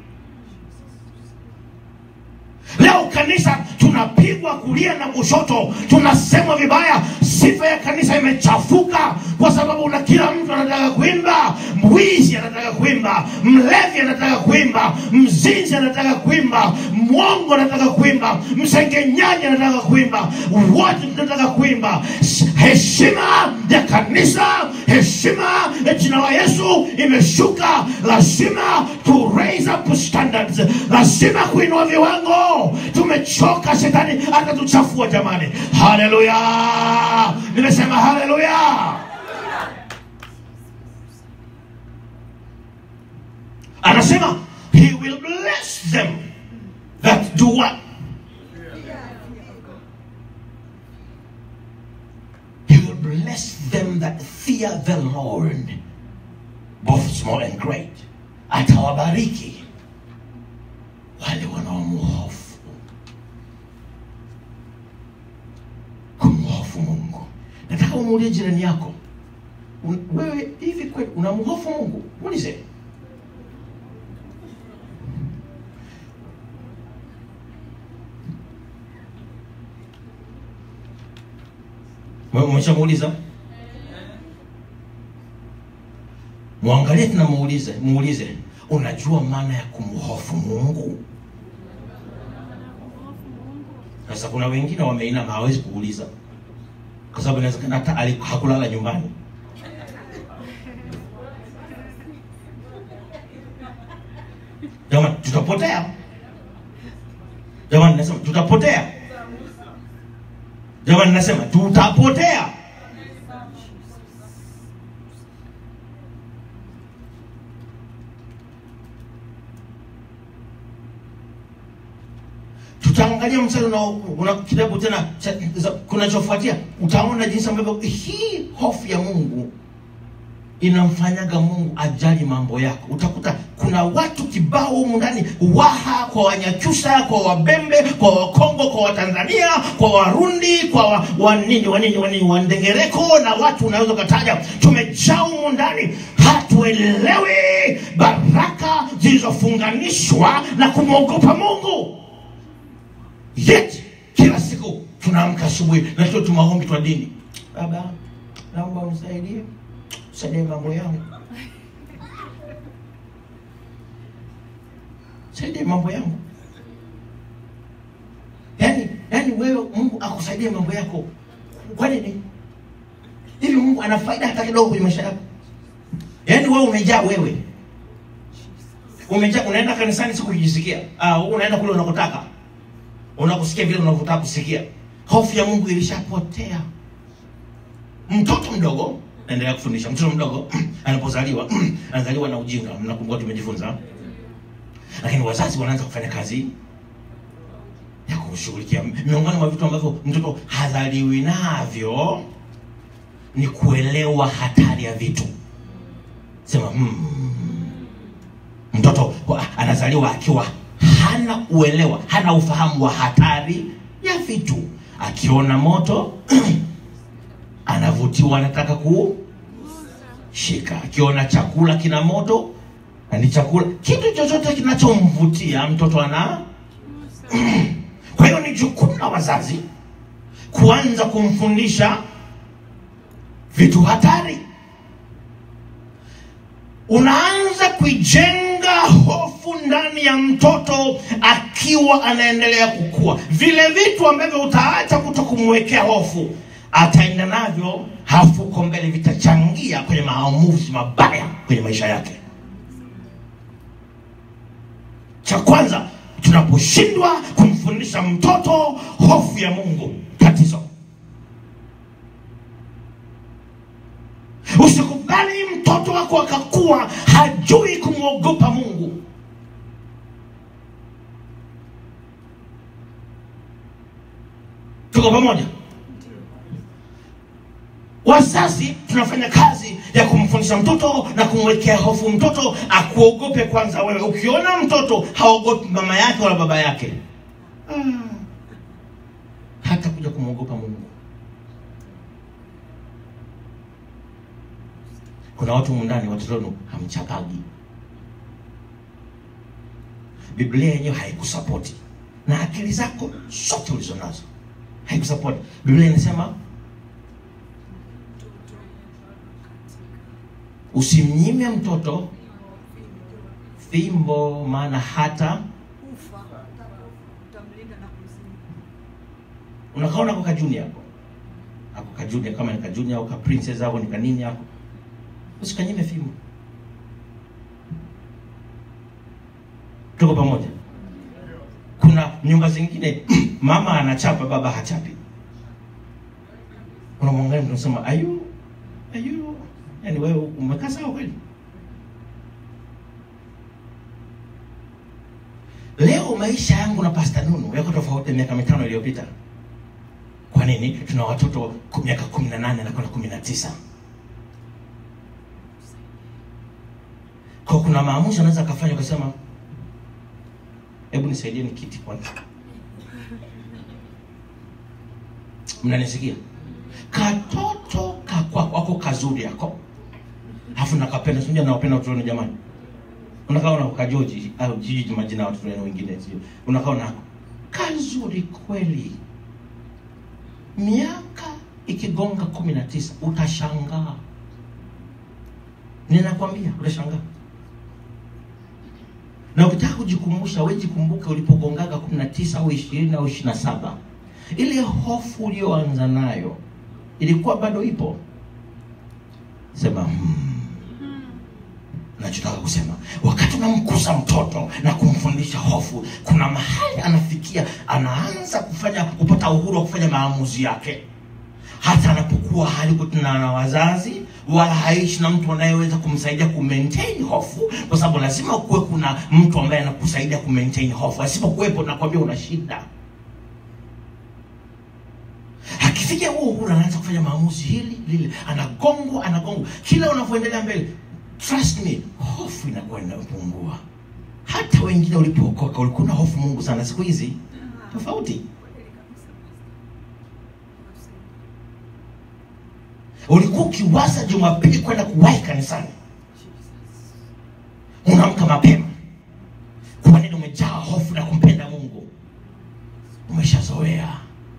leo kanisa tunapigwa kulia na kushoto tunasemwa vibaya sifa ya kanisa imechafuka kwa sababu na kila mtu anataka kuimba mwizi anataka kuimba mlevi anataka kuimba mzinzi anataka kuimba mwongo anataka kuimba msengenyaji anataka kuimba wote tunataka kuimba S- heshima ya kanisa heshima ya jina la yesu imeshuka lazima to raise up standards lazima kuinua viwango tumechoka shetani atatuchafua jamani haleluya nimesema haleluya anasema he will bless them that do what he will bless them that fear the lord both small and great atawabariki wale wanaomhofu kumhofu mungu nataka umuulie jirani yako un- wewe hivi kweli unamhofu mungu muulize Wewe umeshamuuliza mwangalie tena muulize muulize unajua maana ya kumhofu mungu sasa kuna wengine wameinama hawezi kuuliza kwa sababu inawezekana hata ali- hakulala nyumbani jamani tutapotea jamani nasema tutapotea jamani nasema tutapotea tutaangalia mstari una, una kitabu tena cha- za- kunachofuatia utaona jinsi ambavyo hii hofu ya mungu inamfanyaga mungu ajali mambo yako utakuta kuna watu kibao humu ndani waha kwa wanyakyusa kwa wabembe kwa wakongo kwa watanzania kwa warundi kwa wa- wanini wanini wanini wandengereko na watu unaweza ukataja tumejaa humu ndani hatuelewi baraka zilizofunganishwa na kumwogopa mungu yet kila siku tunaamka asubuhi na tuo tumaombi twa dini baba naomba unisaidie saidie mambo yangu saidie mambo yangu yaani yaani wewe mungu akusaidie mambo yako kwa nini hivi mungu ana faida hata kidogo kwenye maisha yako yaani wewe umejaa wewe umejaa unaenda kanisani siku kujisikia ah, unaenda kule unakotaka unakusikia vile unavyotaka kusikia hofu ya mungu ilishapotea mtoto mdogo naendelea kufundisha mtoto mdogo anapozaliwa anazaliwa na ujinga mnakumbuka tumejifunza lakini wazazi wanaanza kufanya kazi ya kumshughulikia miongoni mwa vitu ambavyo mtoto hazaliwi navyo ni kuelewa hatari ya vitu sema hmm. mtoto wa- anazaliwa akiwa hana uelewa hana ufahamu wa hatari ya vitu akiona moto anavutiwa anataka kushika akiona chakula kina moto na ni chakula kitu chochote kinachomvutia mtoto ana kwa hiyo ni jukumu la wazazi kuanza kumfundisha vitu hatari unaanza kuijenga hofu ndani ya mtoto akiwa anaendelea kukua vile vitu ambavyo utaacha kuto kumwekea hofu ataenda navyo hafu huko mbele vitachangia kwenye maamuzi mabaya kwenye maisha yake cha kwanza tunaposhindwa kumfundisha mtoto hofu ya mungu tatizo usikubali mtoto wako akakuwa hajui kumwogopa mungu tuko pamoja wazazi tunafanya kazi ya kumfundisha mtoto na kumwekea hofu mtoto akuogope kwanza wewe ukiona mtoto haogopi mama yake wala baba yake ah, hata kuja kumwogopa mungu kuna watu mundani watoto wenu hamchapagi biblia yenyewe haikusapoti na akili zako zote ulizonazo haikusapoti biblia inasema usimnyime mtoto fimbo maana hata unakaona ako kajuni ako ako kajuni kama ni kajuni au ka princess au ni kanini ako usikanyime fimbo tuko pamoja kuna nyumba zingine mama anachapa baba hachapi unamwangalia mtu unasema ayu ayu yani wewe umekaa sawa kweli leo maisha yangu na pasta nunu yako tofauti miaka mitano iliyopita kwa nini tuna watoto ku- miaka kumi na nane na kwenda kumi na tisa kwa kuna maamuzi anaweza akafanya ukasema hebu nisaidie ni kiti kwanza mnanisikia katoto kakwako wako kazuri yako alafu nakapenda sinja nawapenda watoto wenu jamani unakaona ukajoji au jiji majina ya watoto wenu wengine sio unakaona ako kazuri kweli miaka ikigonga kumi na tisa utashangaa ninakwambia utashangaa na ukitaka kujikumbusha wejikumbuke ulipogongaga kumi na tisa au ishirini au ishiri na saba ile hofu ulioanza nayo ilikuwa bado ipo sema hmm. nachotaka kusema wakati unamkuza mtoto na kumfundisha hofu kuna mahali anafikia anaanza kufanya kupata uhuru wa kufanya maamuzi yake hata anapokuwa halikutana na wazazi wala haishi na mtu anayeweza kumsaidia kumaintain hofu kwa sababu lazima kuwe kuna mtu ambaye anakusaidia kumaintain hofu asipokuwepo nakwambia una shida akifikia huo uhuru anaanza kufanya maamuzi hili lile anagongwa anagongwa kila unavyoendelea mbele trust me hofu inakuwa inapungua hata wengine ulipookoka ulikuwa na hofu mungu sana siku hizi tofauti ulikuwa ukiwaza jumapili kwenda kuwahi kanisani unaamka mapema kwa nini umejaa hofu na kumpenda mungu umeshazoea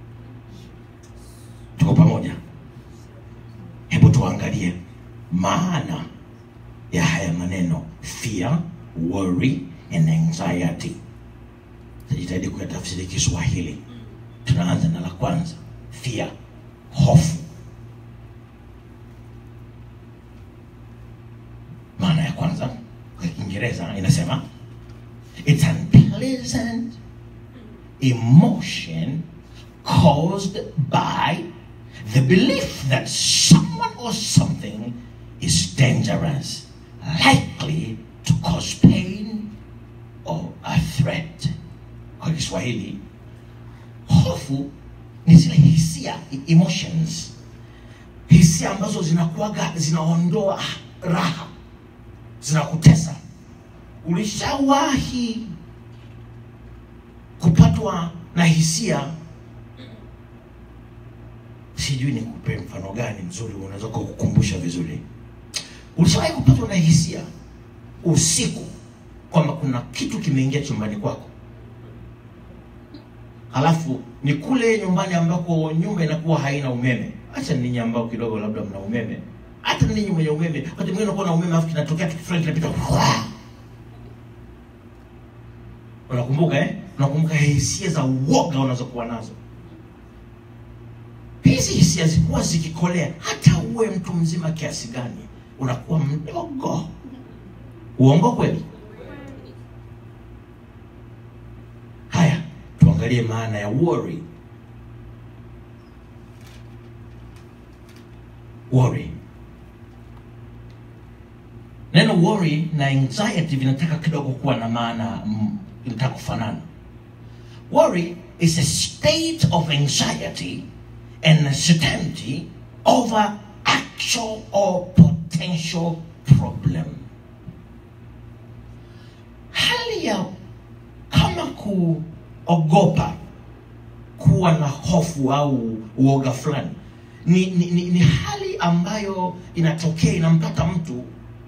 tuko pamoja hebu tuangalie maana ya haya maneno fear worry and anxiety tajitahidi kuyatafsiri kiswahili tunaanza na la kwanza fear hofu maana ya kwanza kwa kiingereza inasema it's unpleasant emotion caused by the belief that someone or something is dangerous likely to cause pain or a threat kwa kiswahili hofu ni zile hisia emotions hisia ambazo zinakuaga zinaondoa raha zinakutesa ulishawahi kupatwa na hisia sijui nikupe mfano gani mzuri unaweza kukukumbusha vizuri ulishawahi kupatwa na hisia usiku kwamba kuna kitu kimeingia chumbani kwako halafu ni kule nyumbani ambako nyumba inakuwa haina umeme hacha ninyi ambao kidogo labda mna umeme hata ninyi mwenye umeme wakati mwingine unakuwa na umeme alafu kinatokea kitu fulani kinapita Wah! unakumbuka eh? unakumbuka hisia za uoga unazokuwa nazo hizi hisia zikuwa zikikolea hata uwe mtu mzima kiasi gani unakuwa mdogo uongo kweli haya tuangalie maana ya worry worry neno worry na anxiety vinataka kidogo kuwa na maana mm, vinataka kufanana worry is a state of anxiety and uncertainty over actual or potential problem hali ya kama kuogopa kuwa na hofu au uoga fulani ni, ni, ni, ni hali ambayo inatokea inampata mtu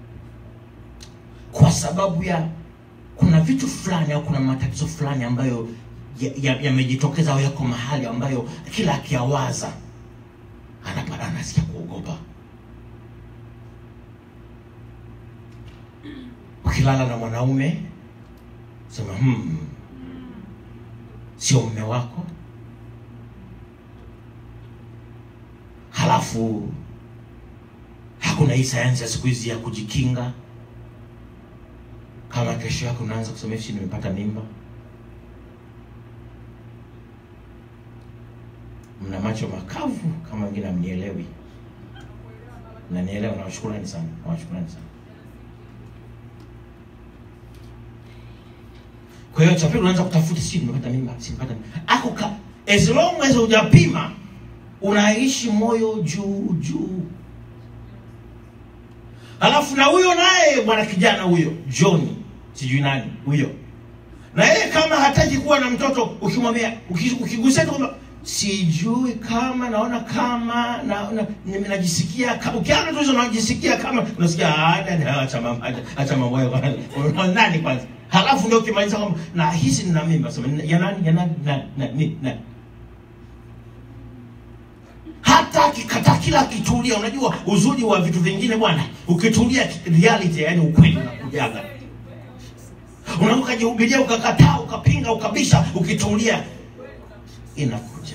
kwa sababu ya kuna vitu fulani au kuna matatizo fulani ambayo yamejitokeza ya, yamejitokeza au yako mahali ambayo kila akiyawaza anapata anasikia kuogopa ukilala na mwanaume sema hmm, sio mme wako halafu hakuna hii sayansi ya siku hizi ya kujikinga kama kesho yako unaanza kusema hivi nimepata mimba mna macho makavu kama wengine amnielewi nanielewa nawashukurani sana nawashukurani sana kwa hiyo cha pili unaanza kutafuta si nimepata mimba si nimepata mimba ako ka as long as hujapima unaishi moyo juu juu alafu na huyo naye bwana kijana huyo john sijui nani huyo na yeye kama hataki kuwa na mtoto ukimwambia uki- ukigusia tu kwamba sijui kama naona kama na, na, nime- najisikia kama ukiana tu hizo najisikia kama unasikia "Ah, dada, acha mambo acha- acha mambo hayo kwanza." Una- nani kwanza halafu ndio ukimaliza kwamba na hisi nina mimba sema ya nani ya nani na, na, ni, na. hata akikataa kila akitulia unajua uzuri wa vitu vingine bwana ukitulia reality yani ukweli unakujaga unaweza ukajihubiria ukakataa ukapinga ukabisha ukitulia inakuja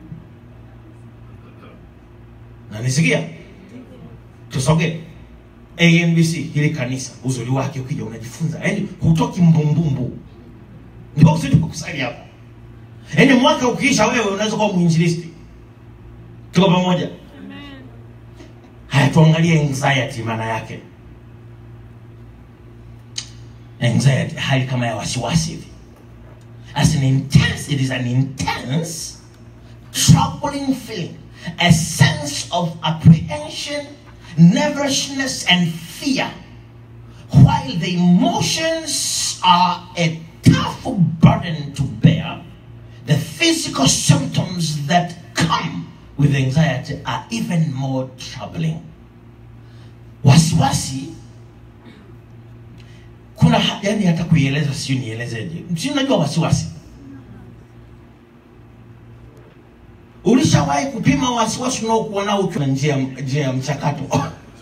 na nisikia tusogee ANBC hili kanisa uzuri wake ukija unajifunza yani hutoki mbumbumbu ndio uzuri wa kusali hapa yaani mwaka ukiisha wewe unaweza kuwa mwinjilisti tuko pamoja Amen. haya tuangalie anxiety maana yake anxiety hali kama ya wasiwasi hivi as an intense it is an intense troubling feeling a sense of apprehension nervousness and fear while the emotions are a tough burden to bear the physical symptoms that come with anxiety are even more troubling wasiwasi kuna ha- yani hata kuieleza siu nielezeje si unajua wasiwasi ulishawahi kupima wasiwasi unaokuwa nao ukiwa na njia njia ya mchakato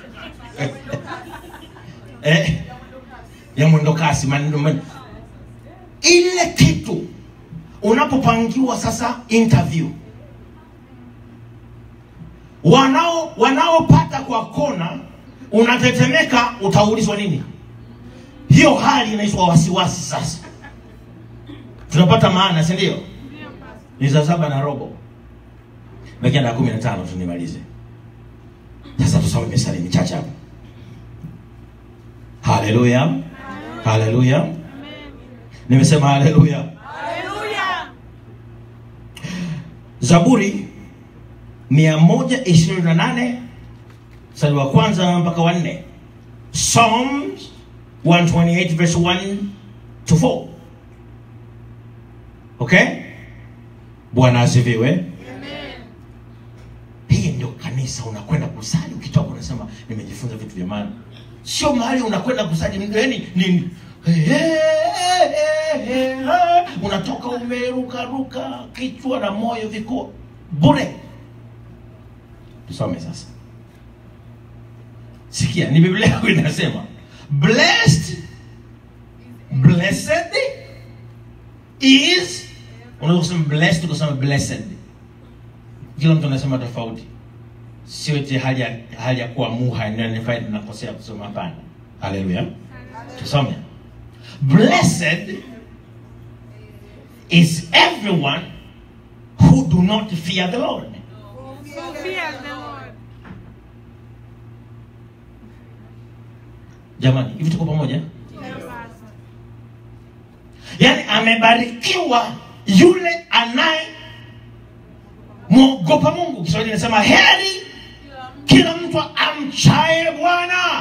eh, ya mwendokasi maneno man- ile kitu unapopangiwa sasa interview wanao wanaopata kwa kona unatetemeka utaulizwa nini hiyo hali inaitwa wasiwasi sasa tunapata maana si ndio Ndio pastor. ni saa saba na robo bakia dakika kumi na tano tu nimalize sasa tusome misali michache hapa haleluya haleluya Amen. nimesema haleluya Hallelujah. zaburi 128 mstari wa kwanza mpaka wa nne psalms 128 verse 1 to 4 okay bwana asifiwe Amen. hii ndio kanisa unakwenda kusali ukitoka unasema nimejifunza vitu vya maana sio mahali unakwenda kusali yani ni unatoka umerukaruka kichwa na moyo viko bure tusome sasa sikia ni biblia yako inasema blessed blessed is unaweza kusema blessed ukasema blessed kila mtu anasema tofauti sio eti hali ya hali ya kuwa muha nanifai nakosea kusoma hapana haleluya tusome blessed is everyone who do not fear the lord So fear the Lord. jamani hivi tuko pamoja Ndio pastor. yaani amebarikiwa yule anaye mwogopa mungu kiswahili inasema heri kila mtu amchaye bwana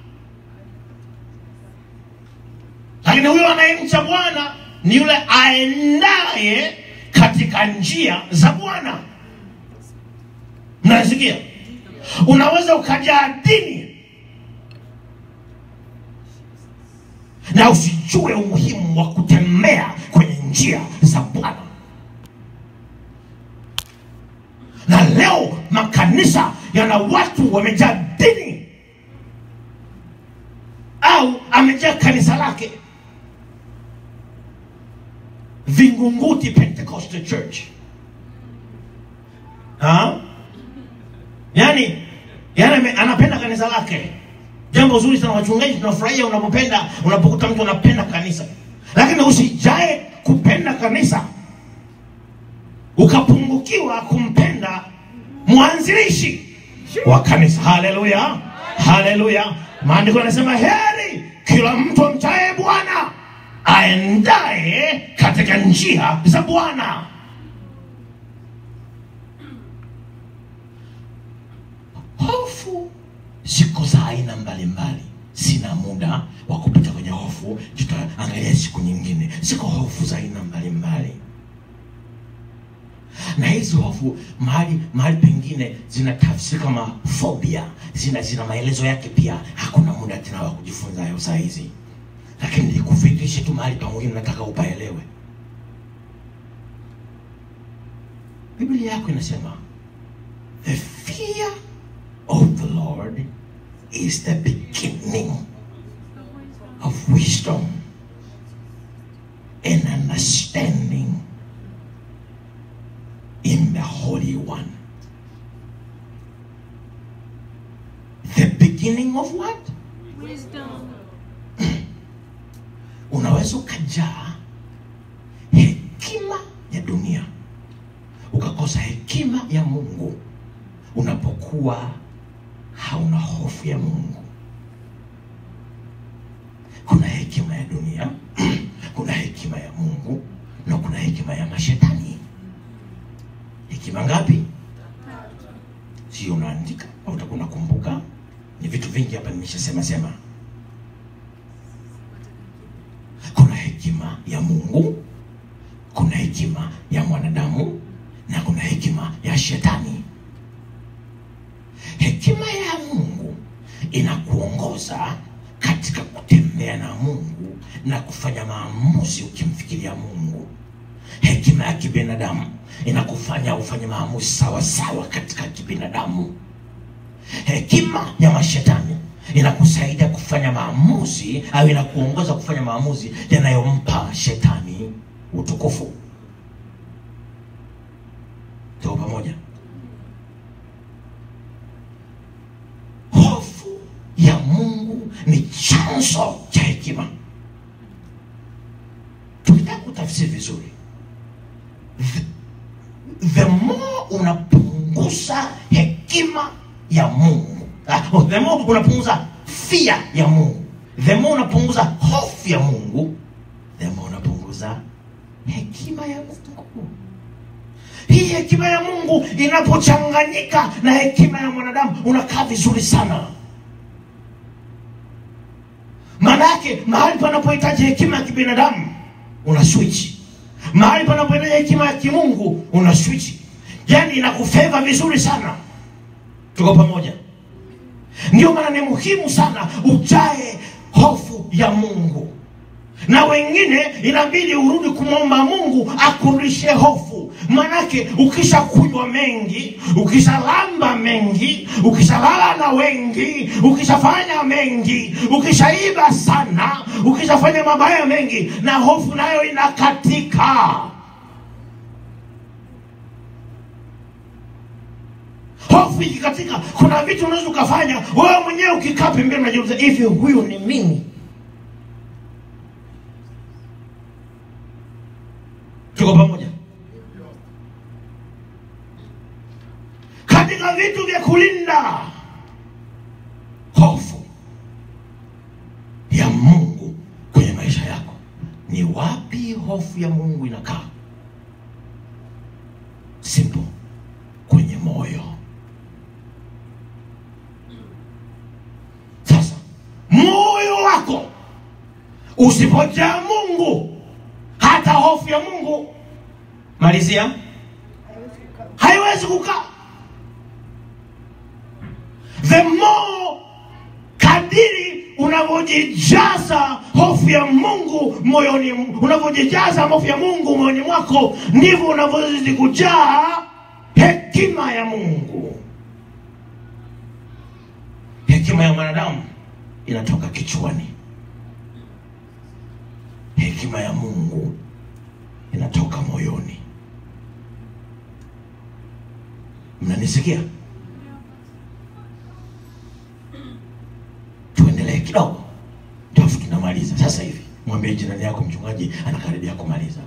lakini huyo anayemcha bwana ni yule aendaye katika njia za bwana mnasikia unaweza ukajaa dini na usijue umuhimu wa kutembea kwenye njia za bwana na leo makanisa yana watu wamejaa dini au amejaa kanisa lake vingunguti pentecostal church ha? yani, yani ame- anapenda kanisa lake jambo zuri sana wachungaji tunafurahia unapopenda unapokuta mtu anapenda kanisa lakini usijae kupenda kanisa ukapungukiwa kumpenda mwanzilishi wa kanisa haleluya haleluya maandiko yanasema heri kila mtu amchaye bwana aendaye katika njia za bwana hofu ziko za aina mbalimbali sina muda wa kupita kwenye hofu tutaangalia siku nyingine ziko hofu za aina mbalimbali na hizi hofu mahali mahali pengine zina tafsiri kama phobia zina zina maelezo yake pia hakuna muda tena wa kujifunza hayo saa hizi lakini nikufikishe tu mahali pa muhimu nataka upaelewe biblia yako inasema the fear of the Lord is the beginning of wisdom and understanding in the Holy One. The beginning of what? Wisdom. unaweza ukajaa hekima ya dunia ukakosa hekima ya mungu unapokuwa hauna hofu ya mungu kuna hekima ya dunia kuna hekima ya mungu na kuna hekima ya mashetani hekima ngapi sio unaandika au utakuwa unakumbuka ni vitu vingi hapa nimeshasema sema kuna hekima ya mungu kuna hekima ya mwanadamu na kuna hekima ya shetani hekima ya mungu inakuongoza katika kutembea na mungu na kufanya maamuzi ukimfikiria mungu hekima ya kibinadamu inakufanya ufanye maamuzi sawa sawa katika kibinadamu hekima ya mashetani inakusaidia kufanya maamuzi au inakuongoza kufanya maamuzi yanayompa shetani utukufu tuko pamoja hofu ya mungu ni chanzo cha hekima tukitaka kutafsiri vizuri the, the more unapunguza hekima ya mungu Ah, oh, the more unapunguza fia ya mungu the more unapunguza hofu ya mungu the more unapunguza hekima ya mungu hii hekima ya mungu inapochanganyika na hekima ya mwanadamu unakaa vizuri sana maana yake mahali panapohitaji hekima ya kibinadamu una switch mahali panapohitaji hekima ya kimungu una switch yani inakufeva vizuri sana tuko pamoja ndio maana ni muhimu sana ujae hofu ya mungu na wengine inabidi urudi kumwomba mungu akurudishe hofu manake ukishakunywa mengi ukishalamba mengi ukishalala na wengi ukishafanya mengi ukishaiba sana ukishafanya mabaya mengi na hofu nayo inakatika hofu ikikatika kuna vitu unaweza ukafanya wewe mwenyewe ukikaa pembeni unajiuliza hivi huyu ni mimi tuko pamoja katika vitu vya kulinda hofu ya mungu kwenye maisha yako ni wapi hofu ya mungu inakaa simple kwenye moyo sasa moyo wako usipojaa mungu hata hofu ya mungu malizia haiwezi kukaa the more kadiri unavyojijaza hofu ya mungu moyoni unavyojijaza hofu ya mungu moyoni mwako ndivyo unavyozidi kujaa hekima ya mungu hekima ya mwanadamu inatoka kichwani hekima ya mungu inatoka moyoni mnanisikia tuendelee kidogo tafu tunamaliza sasa hivi mwambie jirani yako mchungaji anakaribia kumaliza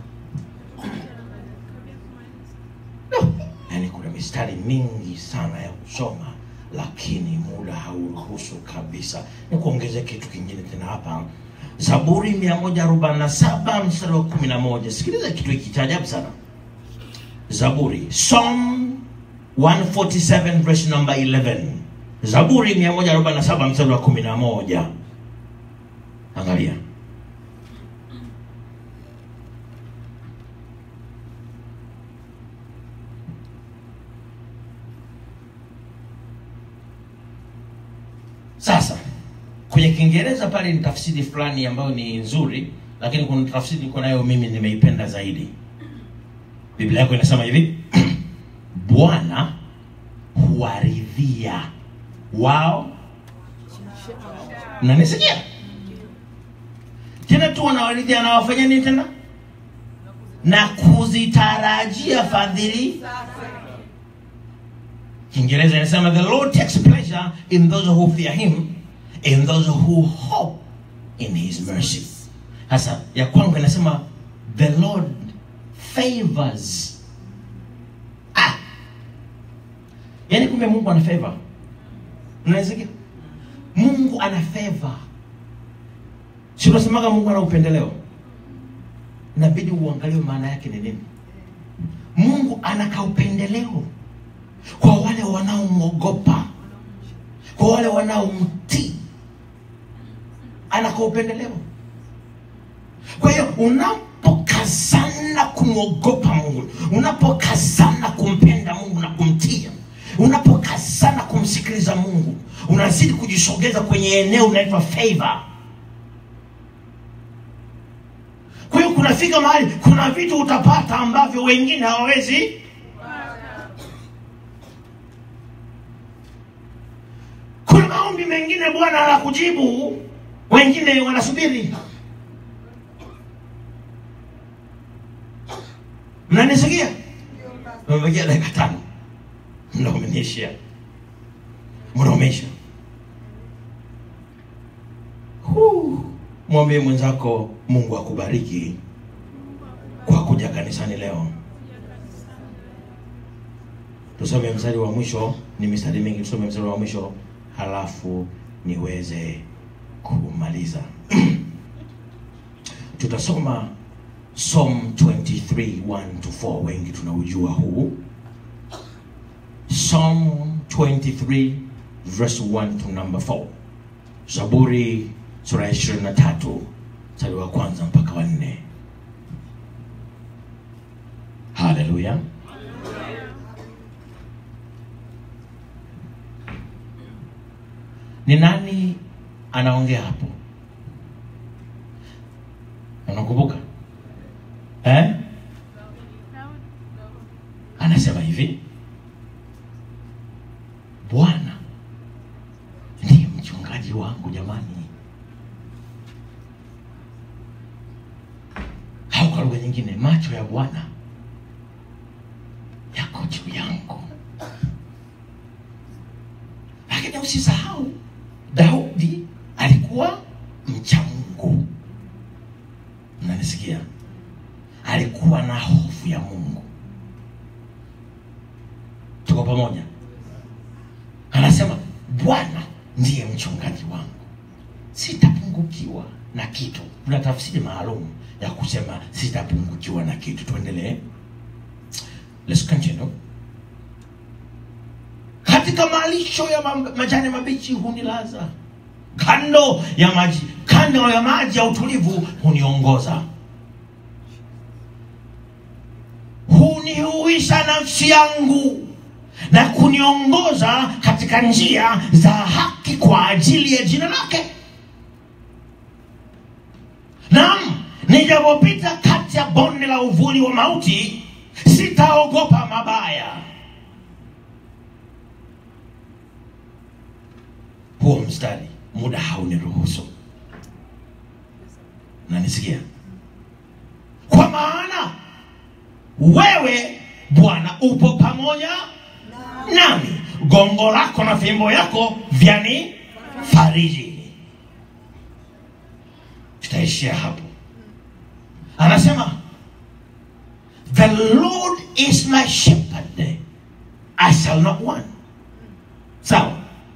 no. yaani kuna mistari mingi sana ya kusoma lakini muda hauruhusu kabisa ni kuongezea kitu kingine tena hapa zaburi 147 mstari wa 11 sikiliza kitu hiki cha ajabu sana zaburi psalm 147 verse number 11 zaburi 147 mstari wa 11 angalia sasa kwenye kiingereza pale ni tafsiri fulani ambayo ni nzuri lakini kuna tafsiri niko nayo mimi nimeipenda zaidi biblia yako inasema hivi bwana huwaridhia wao mnanisikia tena tu wanawaridhia anawafanya nini tena na kuzitarajia fadhili kiingereza inasema the lord takes pleasure in those who fear him in those who hope in his mercy sasa ya kwangu inasema the lord favors ah. yaani kumbe mungu ana favor mnasikia mungu ana favor si unasemaga mungu ana upendeleo inabidi uangalie maana yake ni nini mungu ana kaupendeleo kwa wale wanaomwogopa kwa wale wanaomtii ana kaupendeleo kwa hiyo unapokazana kumwogopa mungu unapokazana kumpenda mungu na kumtia unapokazana kumsikiliza mungu unazidi kujisogeza kwenye eneo unaitwa favor kwa hiyo kunafika mahali kuna vitu utapata ambavyo wengine hawawezi kuna maombi mengine bwana anakujibu wengine wanasubiri mnanisikia mebakia dakika tano mna umeniishia mna umeisha Huu. mwambie mwenzako mungu akubariki kwa kuja kanisani leo tusome mstari wa mwisho ni mistari mingi tusome mstari wa mwisho halafu niweze kumaliza tutasoma Psalm 23 1 to 4 wengi tunaujua huu Psalm 23 verse 1 to number 4 Zaburi sura ya 23 mstari wa kwanza mpaka wa nne haleluya ni nani anaongea hapo unakumbuka eh? anasema hivi bwana ndiye mchungaji wangu jamani au kwa lugha nyingine macho ya bwana yako juu yangu lakini usisahau daudi alikuwa mcha mungu mnanisikia alikuwa na hofu ya mungu tuko pamoja anasema bwana ndiye mchungaji wangu sitapungukiwa na kitu kuna tafsiri maalum ya kusema sitapungukiwa na kitu tuendelee Let's continue. katika malisho ya ma- majani mabichi hunilaza kando ya maji kando ya maji ya utulivu huniongoza hunihuisha nafsi yangu na kuniongoza katika njia za haki kwa ajili ya jina lake naam nijapopita kati ya bonde la uvuli wa mauti sitaogopa mabaya huo mstari muda hauniruhusu nanisikia kwa maana wewe bwana upo pamoja nami gongo lako na fimbo yako vyani fariji tutaishia hapo anasema the lord is my shepherd i shall not want sawa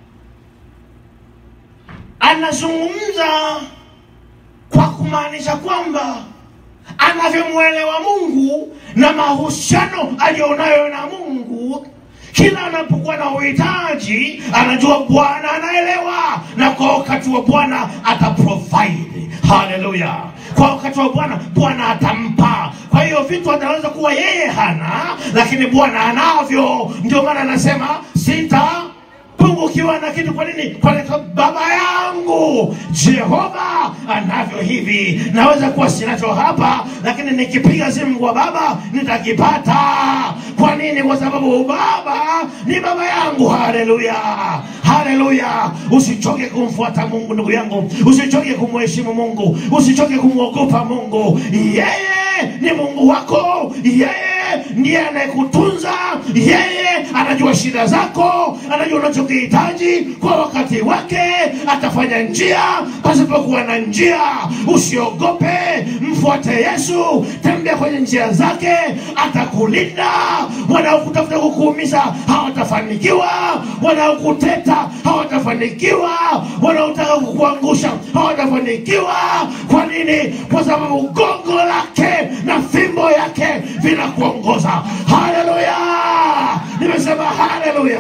anazungumza kwa kumaanisha kwamba anavyomwelewa mungu na mahusiano aliyonayo na mungu kila anapokuwa na uhitaji anajua bwana anaelewa na kwa wakati wa bwana ataprovide haleluya kwa wakati wa bwana bwana atampa kwa hiyo vitu anaweza kuwa yeye hana lakini bwana anavyo ndio maana anasema sita pungukiwa na kitu kwa nini kwa nini? baba yangu jehova anavyo hivi naweza kuwa sinacho hapa lakini nikipiga simu kwa baba nitakipata kwa nini kwa sababu baba ni baba yangu haleluya haleluya usichoke kumfuata mungu ndugu yangu usichoke kumheshimu mungu usichoke kumwogopa mungu yeye ni mungu wako yeye ndiye anayekutunza yeye anajua shida zako anajua unachokihitaji kwa wakati wake atafanya njia pasipokuwa na njia usiogope mfuate yesu tembea kwenye njia zake atakulinda wanaokutafuta kukuumiza hawatafanikiwa wanaokuteta hawatafanikiwa wanaotaka kukuangusha hawatafanikiwa kwa nini kwa sababu gongo lake na fimbo yake vinakuongoza haleluya nimesema haleluya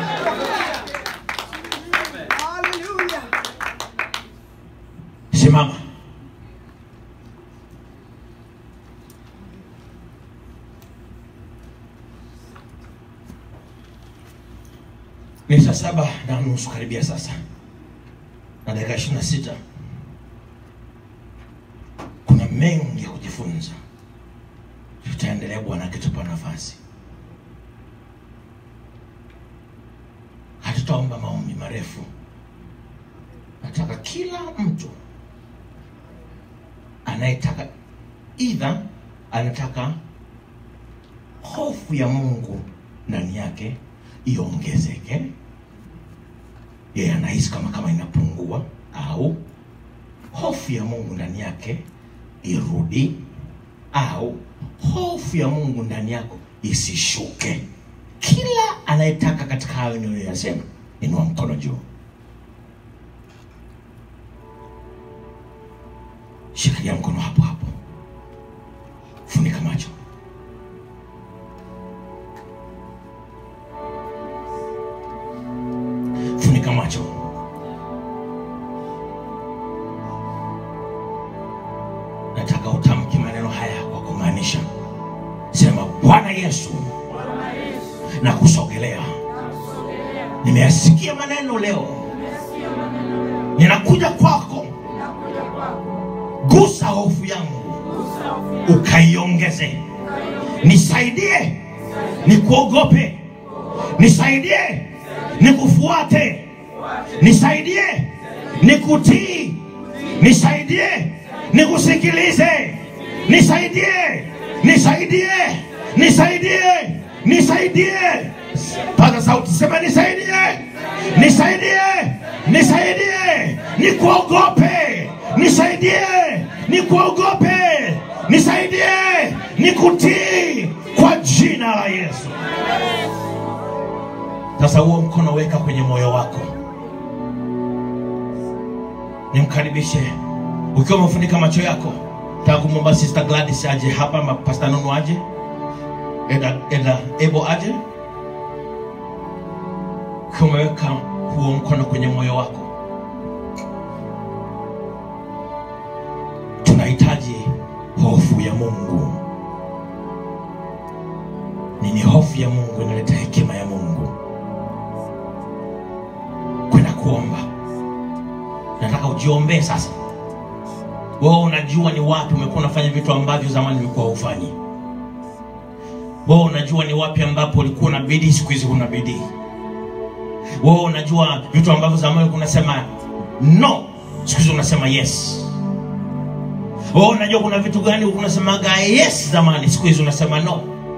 Hallelujah. simama ni saa saba na nusu karibia sasa na dakika ishiri na sita kuna mengi ya kujifunza tutaendelea bwana akitupa nafasi hatutaomba maombi marefu nataka kila mtu anayetaka idha anataka hofu ya mungu ndani yake iongezeke yeye anahisi kama kama inapungua au hofu ya mungu ndani yake irudi au hofu ya mungu ndani yako isishuke kila anayetaka katika hayo niliyoyasema inua mkono juu shikilia mkono hapo hapo funika macho funika macho nataka utamke maneno haya kwa kumaanisha sema bwana yesu na kusogelea nimeyasikia maneno leo ninakuja kwako gusa hofu yangu ukaiongeze nisaidie nikuogope nisaidie nikufuate nisaidie nikutii nisaidie nikusikilize nisaidie nisaidie nisaidie nisaidie paza sauti sema nisaidie nisaidie nisaidie nikuogope nisaidie nikuogope nisaidie nikutii kwa jina la yesu sasa huo mkono weka kwenye moyo wako nimkaribishe ukiwa umefunika macho yako taka kumwomba sister gladys aje hapa ama pasta nunu aje eda, eda ebo aje ukiwa umeweka huo mkono kwenye moyo wako tunahitaji hofu ya mungu nini hofu ya mungu inaleta hekima ya mungu kwenda kuomba nataka ujiombee sasa wewe unajua ni wapi umekuwa unafanya vitu ambavyo zamani ulikuwa hufanyi wewe unajua ni wapi ambapo ulikuwa na bidii siku hizi huna bidii wewe unajua vitu ambavyo zamani ulikuwa unasema no siku hizi unasema yes wewe unajua kuna vitu gani ulikuwa unasemaga yes zamani siku hizi unasema no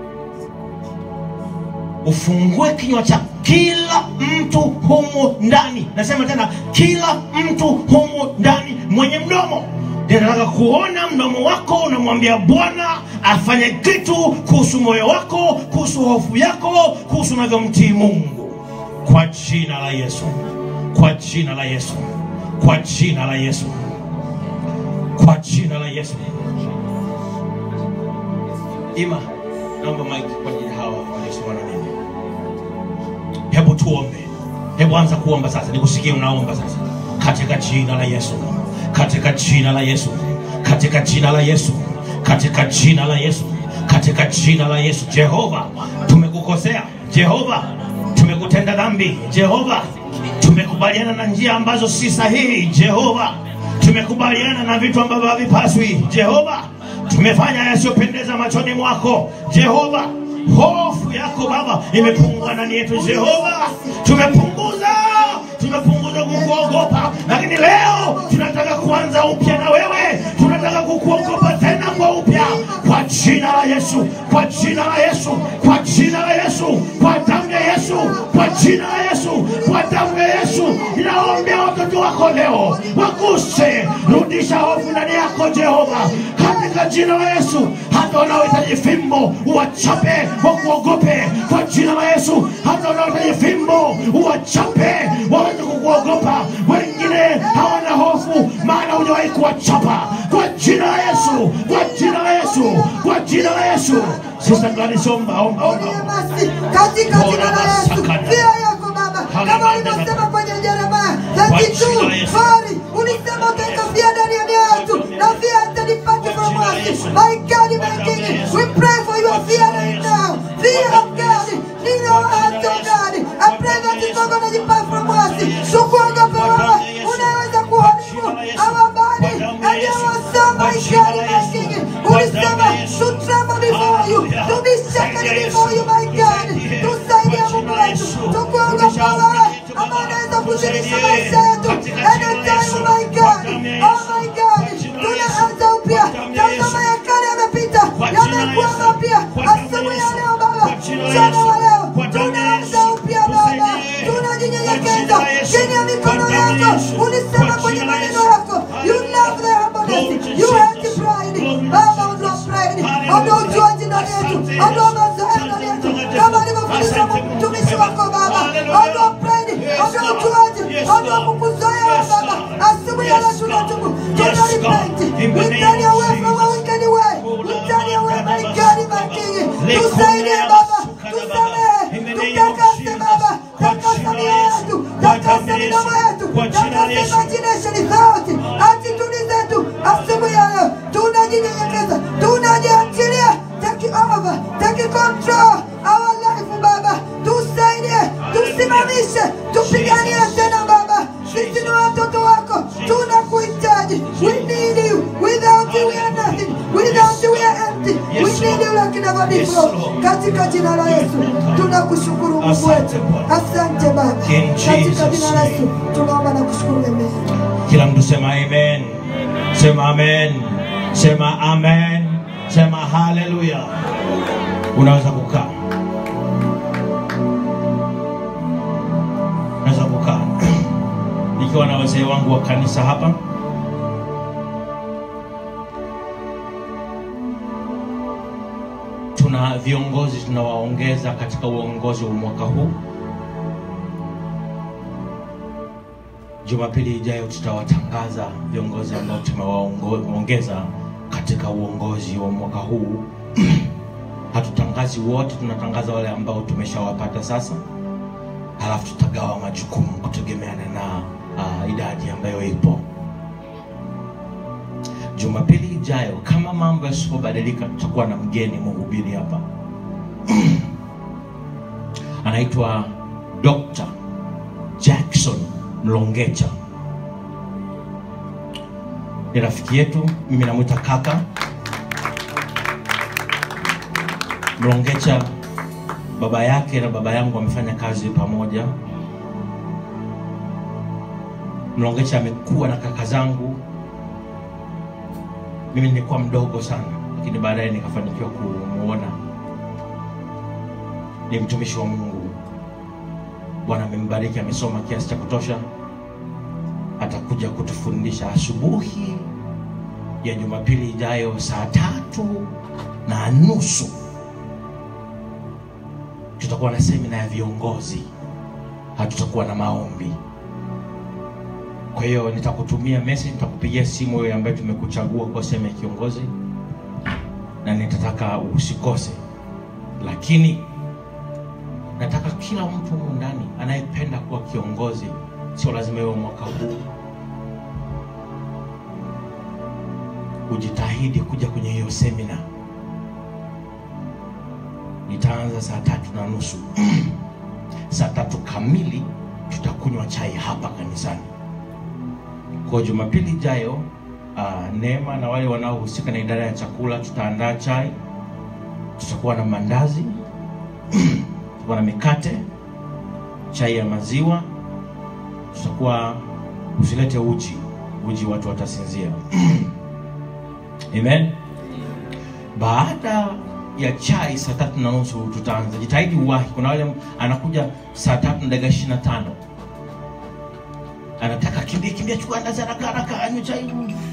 ufungue kinywa chako kila mtu humu ndani nasema tena kila mtu humu ndani mwenye mdomo ninataka kuona mdomo wako unamwambia bwana afanye kitu kuhusu moyo wako kuhusu hofu yako kuhusu unavyomtii mungu kwa jina la yesu kwa jina la yesu kwa jina la yesu kwa jina la yesu ima naomba mike kwa ajili ya hawa waliosimama na mimi hebu tuombe hebu anza kuomba sasa nikusikie unaomba sasa katika jina la yesu katika jina la yesu katika jina la yesu katika jina la yesu katika jina la yesu jehova tumekukosea jehova tumekutenda dhambi jehova tumekubaliana na njia ambazo si sahihi jehova tumekubaliana na vitu ambavyo havipaswi jehova tumefanya yasiyopendeza machoni mwako jehova hofu yako baba imepungua ndani yetu jehova tumepunguza tumepunguza kukuogopa lakini leo tunataka kuanza upya na wewe tunataka kukuogopa tena kwa upya kwa jina la yesu kwa jina la yesu kwa jina la yesu kwa damu ya yesu kwa jina la yesu kwa damu ya yesu ninaombea watoto wako leo waguse rudisha hofu ndani yako jehova katika jina la yesu hata wanaohitaji fimbo uwachape wakuogope kwa jina la yesu hata wanaohitaji fimbo uwachape waweze kukuogopa wengine hawana hofu maana hujawahi kuwachapa kwa jina la yesu kwa jina la yesu kwa jina la yesu sista Gladys omba omba omba basi katika jina la Yesu pia yako Baba, kama ulivyosema kwenye Yeremia 32 fari ulisema utaikafia ndani ya mioyo yetu na fear hata depart from us. My God, my King, we pray for your fear right now. Fear of God, in your heart, oh God. I pray that it's not gonna depart from us. Tukuogope wewe, unaweza kuharibu our body and our soul, my God, my King. Ulisema to tremble before you, to be shaken before you, my God. Tusaidia Mungu wetu, tukuogope wewe ambao unaweza kushirikisha maisha yetu anytime, my God. Oh my God, tunaanza upya. Tazama ya kale yamepita, yamekuwa mapya. Asubuhi ya leo Baba, mchana wa leo tunaanza upya Baba, tunajinyenyekeza chini ya mikono yako. Ulisema kwenye maneno yako, you love the humbleness, you hate pride. Baba, ondoa pride, ondoa ujuaji ndani yetu, ondoa mazoea ndani yetu, kama alivyofundisha mtumishi wako Baba, ondoa pride, ondoa ujuaji, ondoa kukuzoea wewe Baba. Asubuhi ya leo tunatubu, tuna repent, we turn away from our wicked way, we turn away my God, my King. Tusaidie Baba, tusamehe, tutakase Baba, takasa mioyo yetu, takasa midomo yetu, takasa imagination zote, attitude zetu. Asubuhi ya leo tunajinyenyekeza, tunajiachilia, take over, take control our life Baba, tusaidie, tusimamishe, tupiganie tena Baba, sisi ni watoto wako, tunakuhitaji. We need you, without you we are nothing, without you we are empty, we need you like never before. Katika jina la Yesu tunakushukuru Mungu wetu, asante Baba, katika jina la Yesu tunaomba na kushukuru, amen. kila mtu sema amen sema amen sema amen sema haleluya unaweza kukaa unaweza kukaa nikiwa na wazee wangu wa kanisa hapa tuna viongozi tunawaongeza katika uongozi wa mwaka huu Jumapili ijayo tutawatangaza viongozi ambao tumewaongeza katika uongozi wa mwaka huu. Hatutangazi wote, tunatangaza wale ambao tumeshawapata sasa, halafu tutagawa majukumu kutegemeana na uh, idadi ambayo ipo. Jumapili ijayo, kama mambo yasipobadilika, tutakuwa na mgeni mhubiri hapa anaitwa Dr. Jackson Mlongecha ni rafiki yetu, mimi namwita kaka Mlongecha. Baba yake na baba yangu wamefanya kazi pamoja. Mlongecha amekuwa na kaka zangu, mimi nilikuwa mdogo sana, lakini baadaye nikafanikiwa kumuona. Ni mtumishi wa Mungu, Bwana amembariki, amesoma kiasi cha kutosha. Atakuja kutufundisha asubuhi ya Jumapili ijayo saa tatu na nusu. Tutakuwa na semina ya viongozi, hatutakuwa na maombi. Kwa hiyo nitakutumia message, nitakupigia simu wewe ambaye tumekuchagua kuwa sehemu ya kiongozi, na nitataka usikose, lakini nataka kila mtu humu ndani anayependa kuwa kiongozi, sio lazima iwe mwaka huu, ujitahidi kuja kwenye hiyo semina. Nitaanza saa tatu na nusu saa tatu kamili tutakunywa chai hapa kanisani. Kwa Jumapili ijayo uh, Neema na wale wanaohusika na idara ya chakula tutaandaa chai, tutakuwa na mandazi, tutakuwa na mikate, chai ya maziwa, tutakuwa usilete uji, uji watu watasinzia. Amen. Baada ya chai saa tatu na nusu tutaanza. Jitahidi uwahi. Kuna wale anakuja saa tatu na dakika ishirini na tano anataka kimbia kimbia, chukua andazi haraka haraka, anywe chai.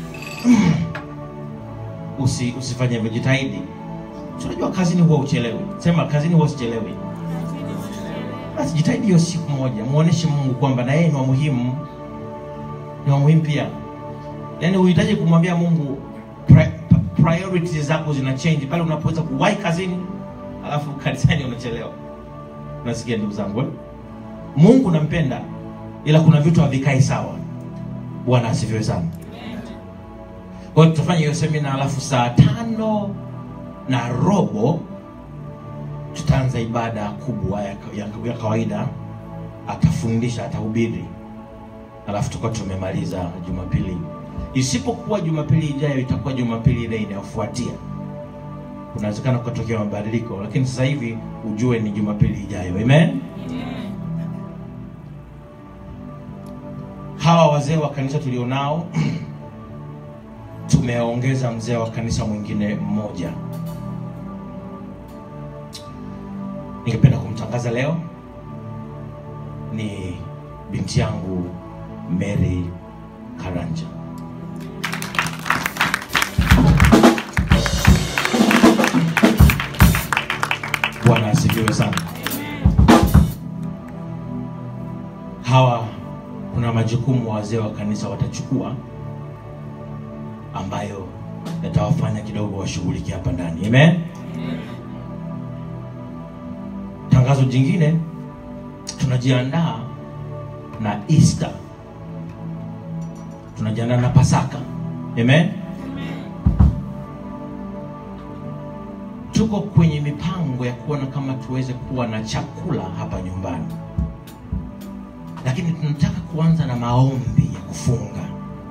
Usi, usifanye hivyo, jitahidi. Unajua kazini huwa uchelewi. Sema kazini huwa sichelewi. Basi jitahidi hiyo siku moja, muoneshe Mungu kwamba na yeye ni wa muhimu, ni wa muhimu pia. Yaani uhitaji kumwambia Mungu pri- priorities zako zina change pale unapoweza kuwahi kazini, alafu kanisani unachelewa. Unasikia ndugu zangu eh? Mungu nampenda, ila kuna vitu havikai sawa. Bwana asifiwe sana. Kwa hiyo tutafanya hiyo semina, alafu saa tano na robo tutaanza ibada kubwa ya, ya, ya kawaida. Atafundisha, atahubiri, alafu tutakuwa tumemaliza Jumapili. Isipokuwa Jumapili ijayo, itakuwa Jumapili ile inayofuatia. Kunawezekana kukatokea mabadiliko, lakini sasa hivi ujue ni Jumapili ijayo. Amen. Hawa wazee wa kanisa tulionao tumeongeza mzee wa kanisa mwingine mmoja. Ningependa kumtangaza leo, ni binti yangu Mary Karanja. Bwana asifiwe sana. Hawa kuna majukumu wazee wa kanisa watachukua ambayo yatawafanya kidogo washughulike hapa ndani. Amen. Tangazo jingine, tunajiandaa na Easter, tunajiandaa na Pasaka. Amen. Tuko kwenye mipango ya kuona kama tuweze kuwa na chakula hapa nyumbani, lakini tunataka kuanza na maombi ya kufunga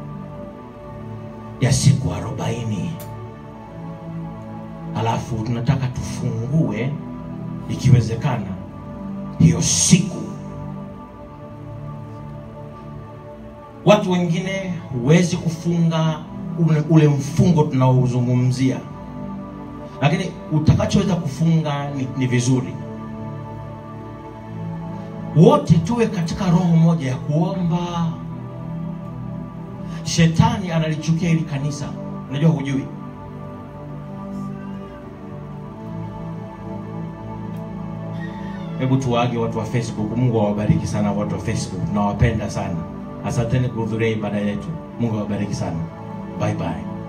ya siku arobaini alafu tunataka tufungue ikiwezekana hiyo siku. Watu wengine huwezi kufunga ule, ule mfungo tunaozungumzia, lakini utakachoweza kufunga ni, ni vizuri. Wote tuwe katika roho moja ya kuomba. Shetani analichukia hili kanisa, unajua hujui. Hebu tuwaage watu wa Facebook. Mungu awabariki sana watu wa Facebook, nawapenda sana. Asanteni kuhudhuria ibada yetu. Mungu awabariki sana. Bye bye.